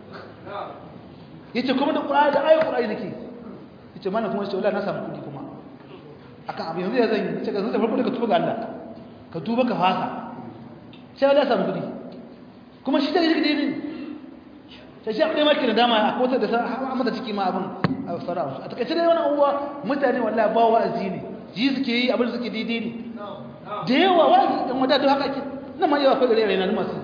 yace kuma da Qur'ani da ayi Qur'ani nake yace mana kuma yace wallahi na samu kudi kuma akan abin yanzu ya zan yi ce ka zanta farko da ka tuba ga Allah ka tuba ka fasa sai wallahi samu kudi kuma shi da yake dai ne sai shi abin maki da dama a kota da amma da ciki ma abin a fara a takaice dai wannan uwa mutane wallahi ba wa'azi ne ji suke yi abin suke daidai ne da yawa wa'azi dan wata da haka ke nan ma yawa akwai gare raina masu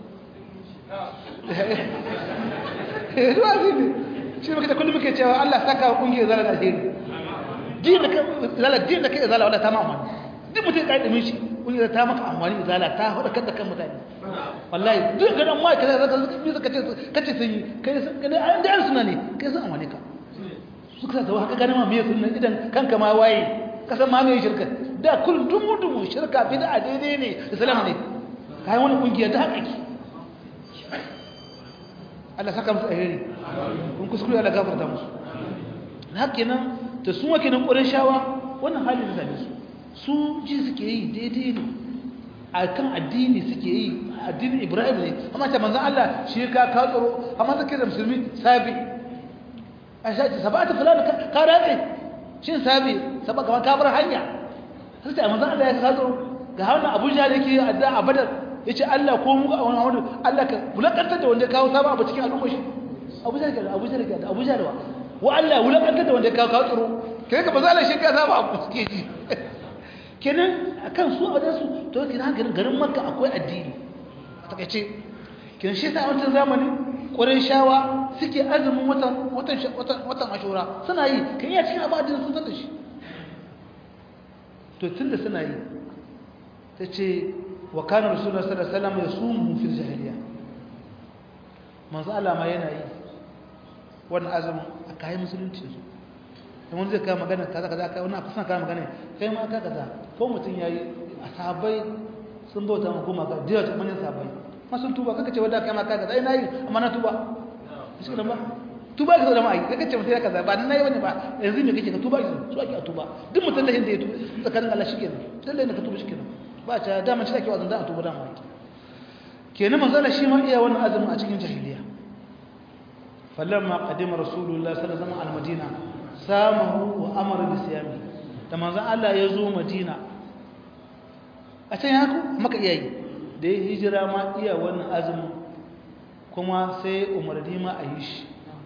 eh wa'azi ne shi muke da kullum muke cewa Allah saka kungiyar zala da alheri din da zala din da kai zala wala ta mamman duk mutum kai da mishi kungiyar ta maka amfani zala ta hada kan da kan mutane wallahi duk ga dan mai kaza zaka bi zaka ce kace sun yi kai sun kai an da suna ne kai sun amfani ka suka da haka ganin ma me sunna idan kanka ma waye kasan ma me shirka da kullum dumu dumu shirka bid'a daidai ne islam ne kai wani kungiya ta haka ki Allah saka musu alheri kun kuskure Allah gafarta musu haka nan da su wake nan ƙurin shawa wannan halin da su su ji suke yi daidai ne a kan addini suke yi addinin ibrahim ne amma ta manzan Allah shi ka ka tsoro amma suke da musulmi sabi a shaci sabata fulani ka ratse shi sabi saba kamar ka bar hanya sai ta manzan Allah ya ka tsoro ga wannan abuja da yake adda a badar ya ce Allah ko mu a wani wani Allah ka wulakantar da wanda ya kawo sabon abu cikin al'ummar shi abuja da abuja da abuja da wa wa Allah wulakantar da wanda ya kawo kawo tsoro kai ka ba za a shi ka sabon abu suke ji kenan akan su a wajensu to kenan garin garin makka akwai addini a takaice kenan shi sa a wancan zamani ƙwarin shawa suke azumin watan watan watan ashura suna yi kan iya cikin abadin sun san da shi to tunda suna yi tace wa kana rasulullahi sallallahu alaihi wasallam yasumu fil jahiliya manzo Allah ma yana yi wannan azumin a kayan musulunci su da wani zai kawo magana kaza kaza kai wannan kusan kawo magana kai ma ka kaza ko mutum yayi a sahabbai sun bauta ma goma ga diya ta manyan sahabbai ma sun tuba kaka ce wanda kai ma ka kaza ai nayi amma na tuba shi ba tuba ka zama ai kaka ce mutum ya kaza ba nan nayi wani ba yanzu me kake ka tuba ki so ake a tuba duk mutum da inda ya tuba tsakanin Allah shi kenan lalle ne ka tuba shi kenan ba ta dama shi ake wazan da a tuba dama kenan manzo Allah shi ma iya wannan azumin a cikin jahiliya falamma qadima rasulullah sallallahu alaihi wasallam al-madina samahu wa amara bi siyami da manzon Allah ya zo Madina a can yaku maka iyayi da ya hijira ma iya wannan azumin kuma sai umarni ma a yi shi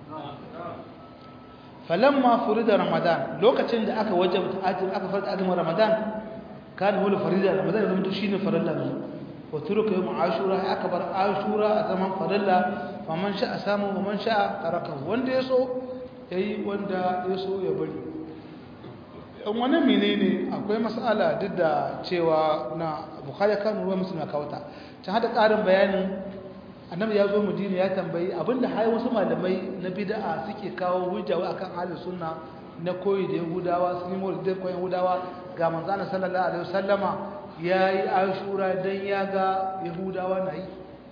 falamma furida ramadan lokacin da aka wajabta ajin aka farta azumin ramadan kana wala farida ramadan zama to shine farilla ne wa turuka yawm ashura aka bar ashura a zaman farilla faman sha'a samu wa man sha'a taraka wanda yaso yayi wanda yaso ya bari dan wani menene akwai mas'ala duk da cewa na bukhari kan ruwa musulma kawata ta hada karin bayanin annabi ya zo madina ya tambayi abinda har wasu malamai na bid'a suke kawo hujja akan ahlus sunna na koyi da yahudawa sun yi mawlid da koyi yahudawa ga manzo Allah sallallahu alaihi wasallama yayi ashura dan ya ga yahudawa na yi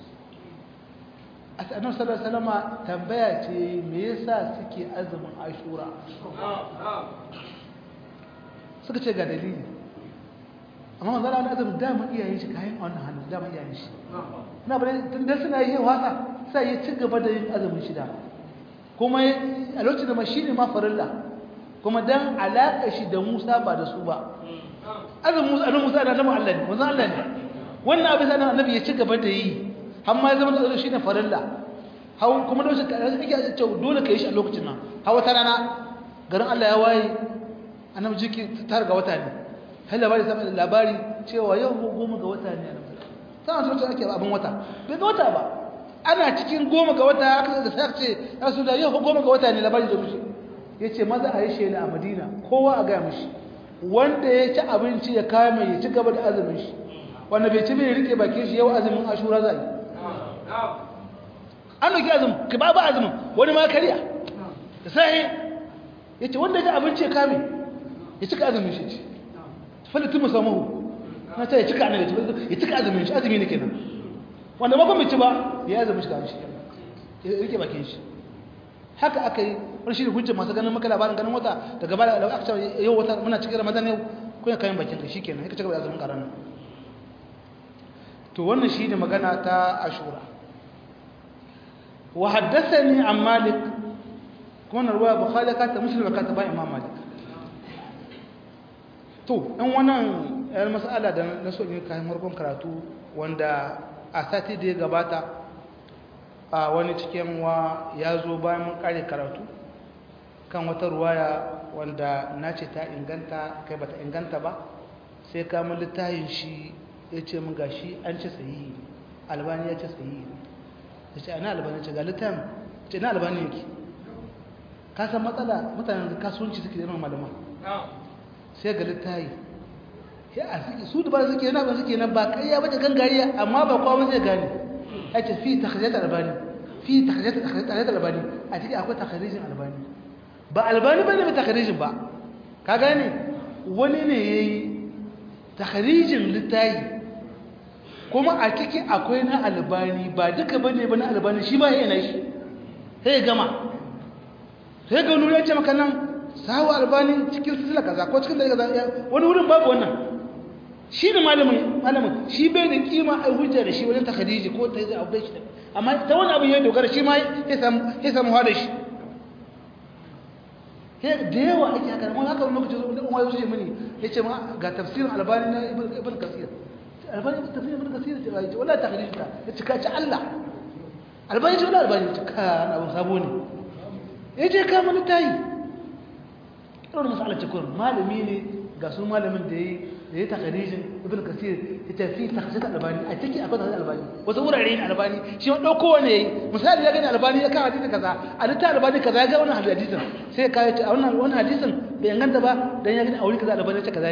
annabi sallallahu alaihi wasallama tambaya ce me yasa suke azumin ashura suka ce ga dalili amma manzo Allah azumin dama iyayen shi kayan wannan halin dama iyayen shi ina bare tun da suna yi wasa sai ya ci gaba da yin azumin shida kuma a lokacin da ma shine ma farilla kuma dan alaka shi da Musa ba da su ba azumin Musa annabi Musa da annabi Allah ne manzo Allah ne wannan abin sai annabi ya ci gaba da yi har ma ya zama da shine farilla hawan kuma da shi kake ce dole ka yi shi a lokacin nan hawa ta rana garin Allah ya waye annabi jiki ta ga wata ne har labari sai labari cewa yau goma ga wata ne sai an ake abin wata bai ga wata ba ana cikin goma ga wata aka da sai ce rasu da yau goma ga wata ne labari da mishi ya ce maza a yi shela a madina kowa a gaya mishi wanda ya ci abinci ya kame ya ci gaba da azumin shi wanda bai ci bai rike bakin shi yau azumin ashura za yi an doki azumin ka ba ba azumin wani ma kariya da sai ya ce wanda ya ci abinci ya kame ya cika azumin shi ce falitin musamman na ta ya cika annabi ya cika azumin shi azumi ne kenan wanda ba kuma ci ba ya azumi shi ga shi ya rike bakin shi haka aka yi rashi da hujjar masu ganin maka labarin ganin wata daga baya da aka ce yau wata muna cikin ramadan yau ko ya kayan bakin ka shikenan ya cika da azumin karan to wannan shi ne magana ta ashura wa haddathani an malik kuma ruwa bukhari ka ta muslim ka ta ba imam malik to in wannan yar mas'ala da na so ne kayan farkon karatu wanda a sati da ya gabata a wani cikin wa ya zo bayan mun kare karatu kan wata ruwaya wanda na ce ta inganta kai bata inganta ba sai kamun littafin shi ya ce mun gashi an ce sahihi albani ya ce sahihi ya ce ana albani ce ga littafin ce na albani yake ka san matsala mutanen kasuwanci suke da malama sai ga littafi ya a suke su da ba suke yana ba suke nan ba kariya ba ta gangariya amma ba kowa zai gane ya ce fi takharijat albani fi takharijat albani a cikin akwai takharijin albani ba albani bane ba takharijin ba ka gane wani ne yayi takharijin littafi kuma a cikin akwai na albani ba duka bane ba na albani shi ba yana shi sai gama sai ga nuna ya ce maka nan sawa albani cikin sisila kaza ko cikin da kaza wani wurin babu wannan shi ne malamin malamin shi bai da kima a hujja da shi wajen ta khadiji ko ta yi abu da shi amma ta wani abin ya dogara shi ma ya samu hada shi da yawa ake haka wani haka wani lokaci wani umar yau mini ya ce ma ga tafsirin albani na ibn kasir albani tafsirin ibn kasir ce ba ya ce wala ta khadiji ta ya ce ka ci allah albani ce wala albani ce ka na abin sabo ne ya ce ka mani tayi irin masu alace kurin malami ne ga su malamin da ya yi da ya takarijin ibn kasir ya tafi takasir albani a ciki akwai takasir albani wasu wurare ne albani shi wani ɗauko wani ya yi misali ya gani albani ya kawo hadisin kaza a litta albani kaza ya ga wani hadisin sai ya kawo a wannan wani hadisin bai inganta ba dan ya gani a wuri kaza albani ya ce kaza ne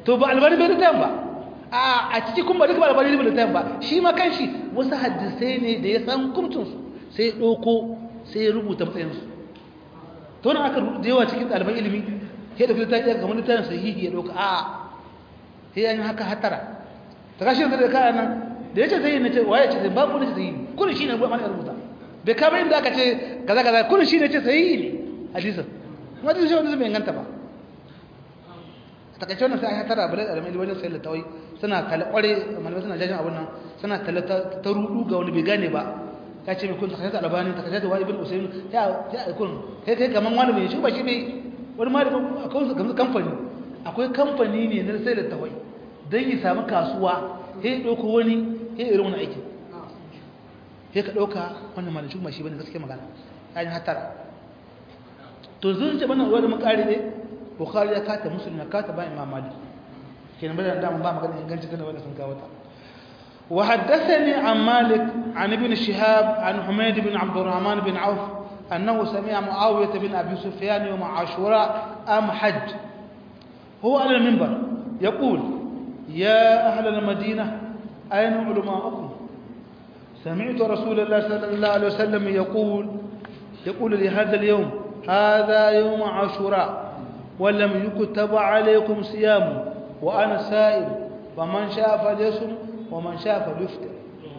to ba albani bai littafin ba a a ciki kuma duka ba albani bai littafin ba shi ma kanshi wasu hadisai ne da ya san hukuncinsu sai ya ɗauko sai ya rubuta matsayinsu to wani aka da yawa cikin ɗaliban ilimi sai da littafi ya kamar littafin sahihi ya ɗauka a sai an yi haka hatara ta kashi da kaya nan da ya ce zai yi na ce waye ce zai babu wani ce zai yi kullum shi ne ruwa mana rubuta bai kama inda aka ce kaza kaza kullum shi ne ce sahihi ne hadisin kuma hadisin shi wanda zai inganta ba takaice wannan sai an hatara bala da alamai wajen sayar da tawai suna kala kware malamai suna jajin abun nan suna talla ta rudu ga wani bai gane ba ya ce mai kun takaice da albani takaice da wani ibn usayn ya ya kun kai kai kaman wani mai shi ba shi bai wani malami akwai kamfani akwai kamfani ne na sayar da tawai dan ya samu kasuwa sai dauko wani sai irin wani aiki sai ka dauka wannan malamin ba shi bane gaskiya magana ya hatara to zun ce bana wani makari ne bukhari ya kata muslim ya kata ba imam malik kenan bada da ba magana inganci kana wanda sun kawo ta wa haddathani an malik an ibn shihab an humayd bin abd الرحمن bin auf انه سمع معاويه بن ابي سفيان يوم عاشوراء ام حج هو على المنبر يقول يا اهل المدينه اين علماؤكم سمعت رسول الله صلى الله عليه وسلم يقول يقول لهذا اليوم هذا يوم عاشوراء ولم يكتب عليكم صيام وأنا سائل فمن شاء فليصم ومن شاء فليفطر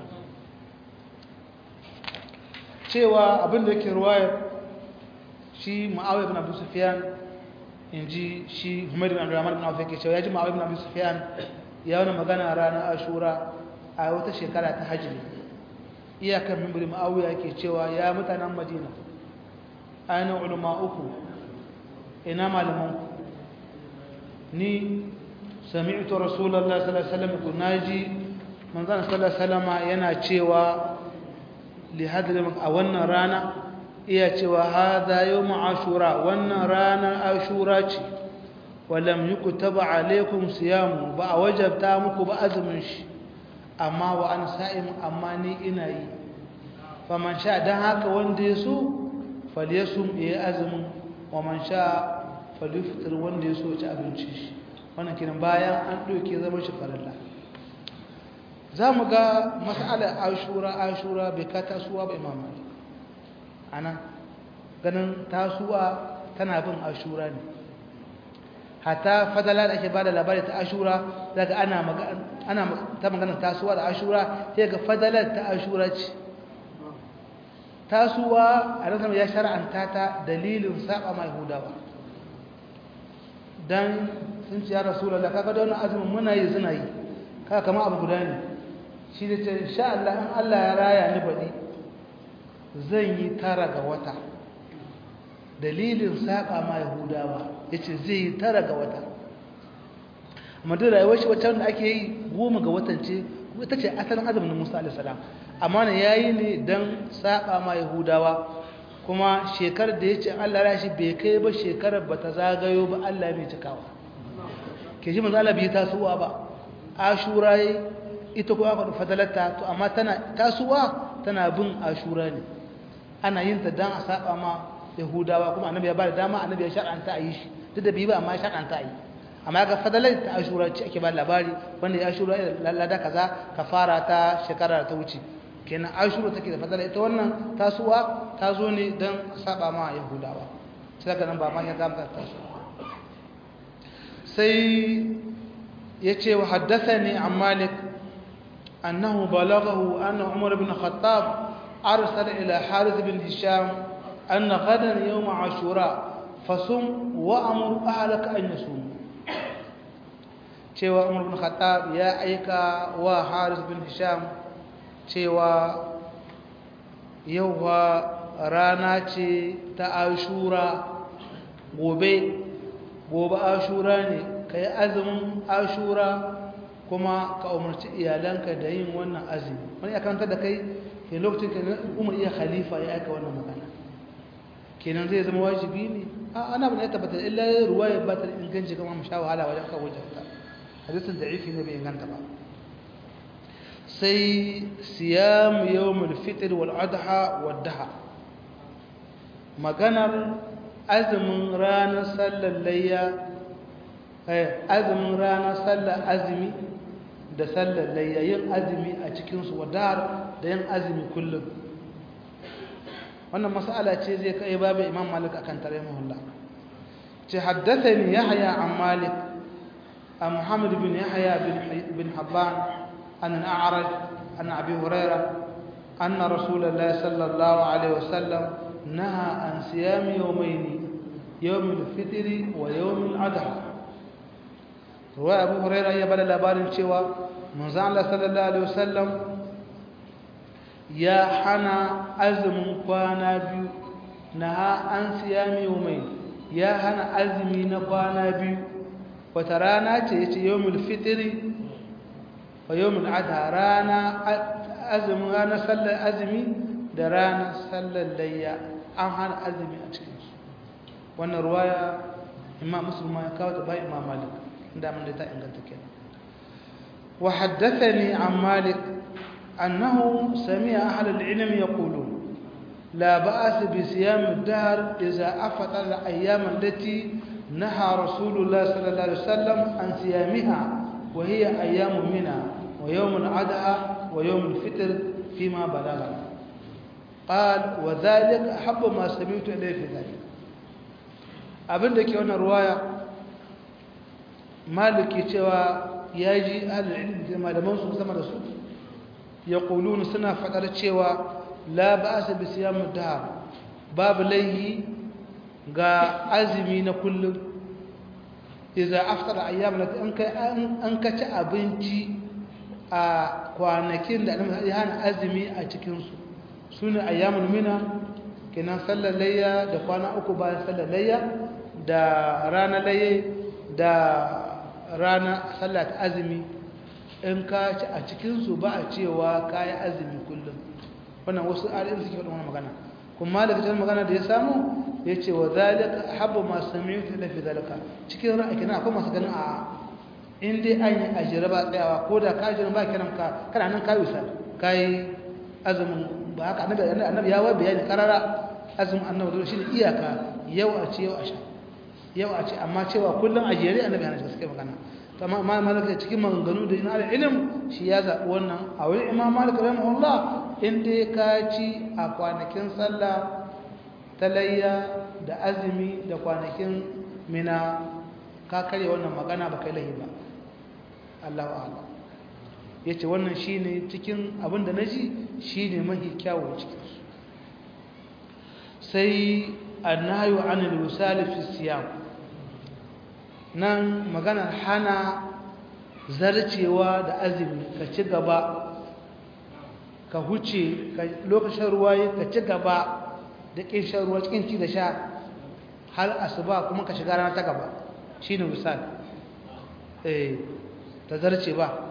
cewa abin da yake ruwayar shi ma'awai ibn abu sufyan in ji shi humayr ibn abdurrahman ibn auf yake cewa ya ji ma'awai ibn abu sufyan ya wani magana ranar ashura a wata shekara ta hajji iyakar mimbiri ma'awai yake cewa ya mutanen madina ainihin ulama uku ina malamanku ni sami'tu rasulullahi sallallahu alaihi wasallam ku naji manzon sallallahu alaihi wasallam yana cewa li hadrim a wannan rana iya cewa hadha yawm ashura wannan rana ashura ce walam yuktab alaikum siyam ba a wajabta muku ba azumin shi amma wa an sa'im amma ni ina yi faman sha dan haka wanda ya so falyasum ya azumin wa man sha falyuftir wanda ya so ci abinci shi wannan kiran bayan an ɗauke zama shi farilla za mu ga mas'alar ashura ashura bai ka tasuwa ba imam malik ana ganin tasuwa tana bin ashura ne hata fadala da ake ba da labari ta ashura daga ana ana ta magana tasuwa da ashura sai ga fadalar ta ashura ce tasuwa a rasar ya shara'anta ta dalilin saba mai hudawa don sun ce ya rasu da kaga da wani azumin muna yi suna yi kaga kama abu guda ne shi da ce sha Allah in Allah ya raya ni baɗi zan yi tara ga wata dalilin saba mai hudawa ya ce zai yi tara ga wata amma da rayuwar shi wacce da ake yi goma ga watan ce ita ce asalin azumin musa alisalam amma ne ya yi ne don saba ma yahudawa kuma shekarar da ya ce allah ya shi bai kai ba shekarar ba ta zagayo ba allah mai cikawa ke shi manzo allah bai tasowa ba ashura yi ita kuma aka fadalarta to amma tana tasowa tana bin ashura ne ana yin ta don a saba ma yahudawa kuma annabi ya ba da dama annabi ya shar'anta a yi shi duk da bai ba amma ya shar'anta a yi amma ga fadalar ta ashura ce ake ba labari wanda ya ashura lada kaza kafara ta shekara ta wuce kenan ashura take da fadalar ita wannan tasuwa ta zo ne don saba ma yahudawa sai daga nan ba ma ya zama ta sai ya ce wa haddasa ne an malik annahu balaghahu anna umar bin khattab arsala ila harith bin hisham anna ghadan yawm ashura fasum wa amur ahlaka an yasum cewa umar bin khattab ya aika wa haris bin hisham cewa yau rana ce ta ashura gobe gobe ashura ne ka yi azumin ashura kuma ka umarci iyalanka da yin wannan azumi wani ya kanta da kai ke lokacin ka umar iya khalifa ya aika wannan magana kenan zai zama wajibi ne ana bane ya tabbata illa ruwa ya ba ta inganci kama mu sha wahala wajen kawo jafta hadisin da'ifi ne bai inganta ba sai siyam yawmul fitr wal adha wad daha maganar azumin ranar sallar layya azumin rana sallar azumi da sallar layyayin azumi a cikinsu wadar da yin azumi kullum wannan mas'ala ce zai kai babu imam malik akan tare muhulla ce haddathani yahya an malik an muhammad bin yahya bin habban an al-a'raj an abi hurairah anna rasulullah sallallahu alaihi wasallam naha an siyam yawmayn yawm al-fitr wa yawm al-adha ruwa abu hurairah ya bada labarin cewa manzo Allah sallallahu alaihi wasallam ya hana azumin kwana biyu na an siyami mai ya hana azumi na kwana biyu wata rana ce ya ce yawon fitiri wa yawon adha rana azumin ranar sallar azumi da ranar sallar layya an hana azumi a cikinsu wannan ruwaya imam musulman ya kawo ta ba imam malik inda mun da ta inganta kenan wa haddathani an malik أنه سمع أهل العلم يقولون لا بأس بصيام الدهر إذا أفطر الأيام التي نهى رسول الله صلى الله عليه وسلم عن صيامها وهي أيام منى ويوم الأضحى ويوم الفطر فيما بلغنا قال وذلك أحب ما سمعت إليه في ذلك abin da ke wannan ruwaya maliki cewa ya ji ahalin da malaman su sama da su ya ƙulun suna faɗar cewa la ba su bi siyan dahar babu laihi ga azumi na kullum iza aftar ayyam na an ka ci abinci a kwanakin da ya hana azumi a cikinsu su ne ayyamun mina kenan sallar layya da kwana uku bayan sallar layya da rana layya da rana sallar azumi in ka ci a cikinsu ba a cewa ka yi azumi kullum wannan wasu ayoyin suke faɗin wani magana kuma daga cikin magana da ya samu ya ce wa zalika habba masu sami ta lafi zalika cikin ra'ayi kenan akwai masu ganin a in dai an yi ajiyar ba tsayawa ko da ka jiran ba kiran ka kana nan ka wisa ka yi azumin ba haka annabi annabi ya wa bayani karara azumin annabi dole shine iyaka yau a ce yau a sha yau a ce amma cewa kullum ajiyar annabi hana gaskiya magana amma imam malik da cikin maganganu da ina ilim shi ya zaɓi wannan a wurin imam malik rahimahullah in dai ka ci a kwanakin sallah ta layya da azumi da kwanakin mina ka karya wannan magana ba kai lahi ba Allahu a'lam yace wannan shine cikin abin da naji shine mahi kyawu cikin su sai annahyu anil wisal fi siyam nan maganar hana zarcewa da azumi ka ci gaba ka huce lokacin ruwa ka ci gaba da ƙin shan ruwa cikin ci da sha har asuba kuma ka shiga rana ta gaba shi ne misal eh ta zarce ba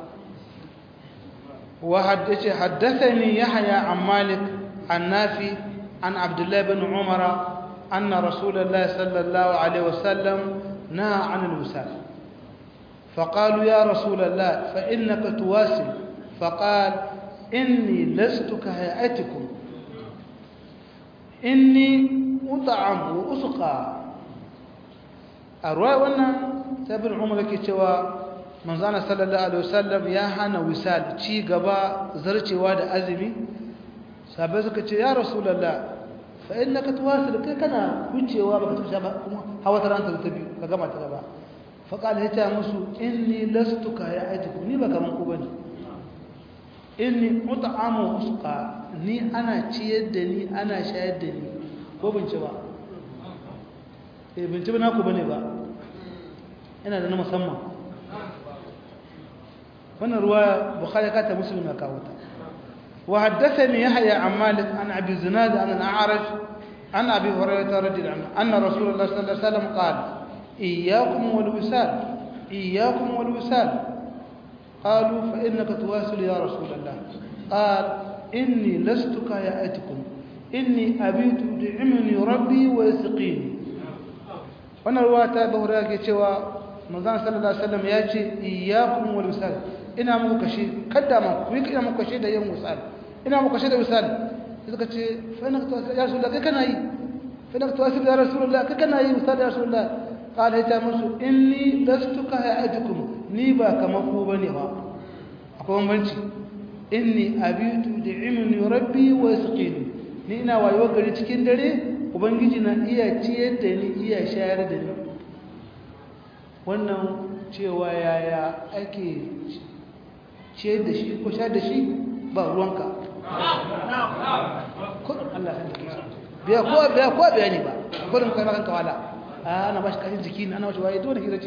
wa haddace haddathani yahya an malik an nafi an abdullahi bin umara anna rasulullahi sallallahu alaihi wasallam نهى عن الوسال فقالوا يا رسول الله فإنك تواسل فقال إني لست كهيئتكم إني أطعم وأسقى أرواي وانا تابن عمر كتوا من زانا صلى الله عليه وسلم يا هانا وسال تي غبا زرتي واد أزمي سابزك يا رسول الله fa innaka tuwasil kai kana wucewa baka tafi ba kuma hawa ta ranta ta biyu ka gama ta gaba fa qala ya musu inni lastu ka ya aitiku ni ba kaman ku bane inni ut'amu usqa ni ana ciyar da ni ana shayar da ni ko bin ci ba eh bin ci ba naku bane ba ina da na musamman wannan ruwa bukhari ka ta muslim ya kawo ta وحدثني يحيى عن مالك عن ابي زناد عن الاعرج عن ابي هريره رضي الله عنه ان رسول الله صلى الله عليه وسلم قال اياكم والوسال اياكم والوسال قالوا فانك تواصل يا رسول الله قال اني لست كهيئتكم اني ابيت يدعمني ربي ويسقيني wannan ruwa ta bahura ke cewa manzon sallallahu alaihi wasallam ya ce iyyakum wal wisal ina muku kashe kada ma ku yi ina muku kashe da yin wisal ina muku kashe da wisal sai suka ce fa ina tawasul ya rasulullah kai kana yi fa ina tawasul ya rasulullah kai kana yi wisal ya rasulullah qala ya musu inni lastu ka hayatukum ni ba kamar ku bane ba akwai bambanci inni abitu li'imni rabbi wa yasqini ni ina wayo gari cikin dare ubangiji na iya ciyar da ni iya shayar da ni wannan cewa yaya ake ciyar da shi ko shayar da shi ba ruwanka kudin Allah san jiki biya ko biya ko biya ne ba kudin kai kan kawala ana ba shi kashin jiki ana ba shi waye dole hira ce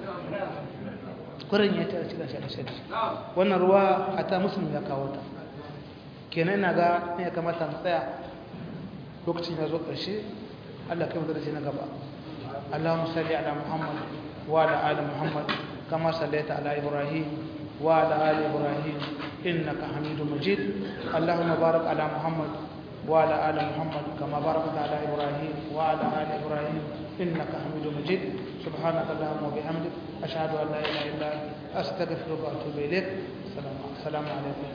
kudin ya ta cikin shi da shi wannan ruwa hatta musulmi ya kawo ta kenan ina ga ne ya kamata mu tsaya lokacin ya zo ƙarshe Allah kai mu da na gaba Allahumma salli ala Muhammad wa ala ali Muhammad kama sallaita ala Ibrahim wa ala ali Ibrahim innaka Hamidum Majid Allahumma barik ala Muhammad wa ala ali Muhammad kama barakta ala Ibrahim wa ala ali Ibrahim innaka Hamidum Majid سبحانك اللهم وبحمدك أشهد أن لا إله إلا أنت أستغفرك وأتوب إليك السلام السلام عليكم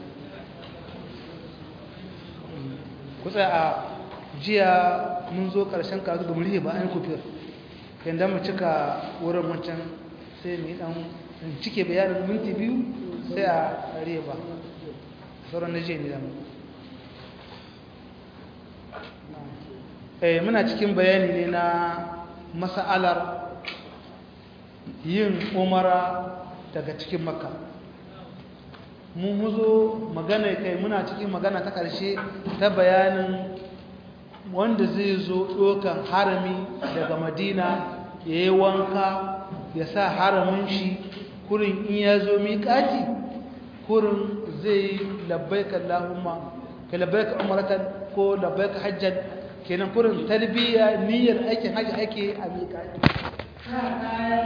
kusa a jiya mun zo karshen karatu da murhi ba an kufir yadda mu cika wurin wancan sai mu yi dan cike bayanin minti biyu sai a riba sauran na jiya ne zama muna cikin bayani ne na masa'alar yin umara daga cikin makka mun muzo magana kai muna cikin magana ta ƙarshe ta bayanin wanda zai zo ɗokan harami daga madina ya yi wanka ya sa haramin shi kurin in ya zo miƙati kurin zai labbaika Allahumma ka labbaika umaratan ko labbaika hajjan kenan kurin tarbiyya niyyar aikin hajji ake a miƙati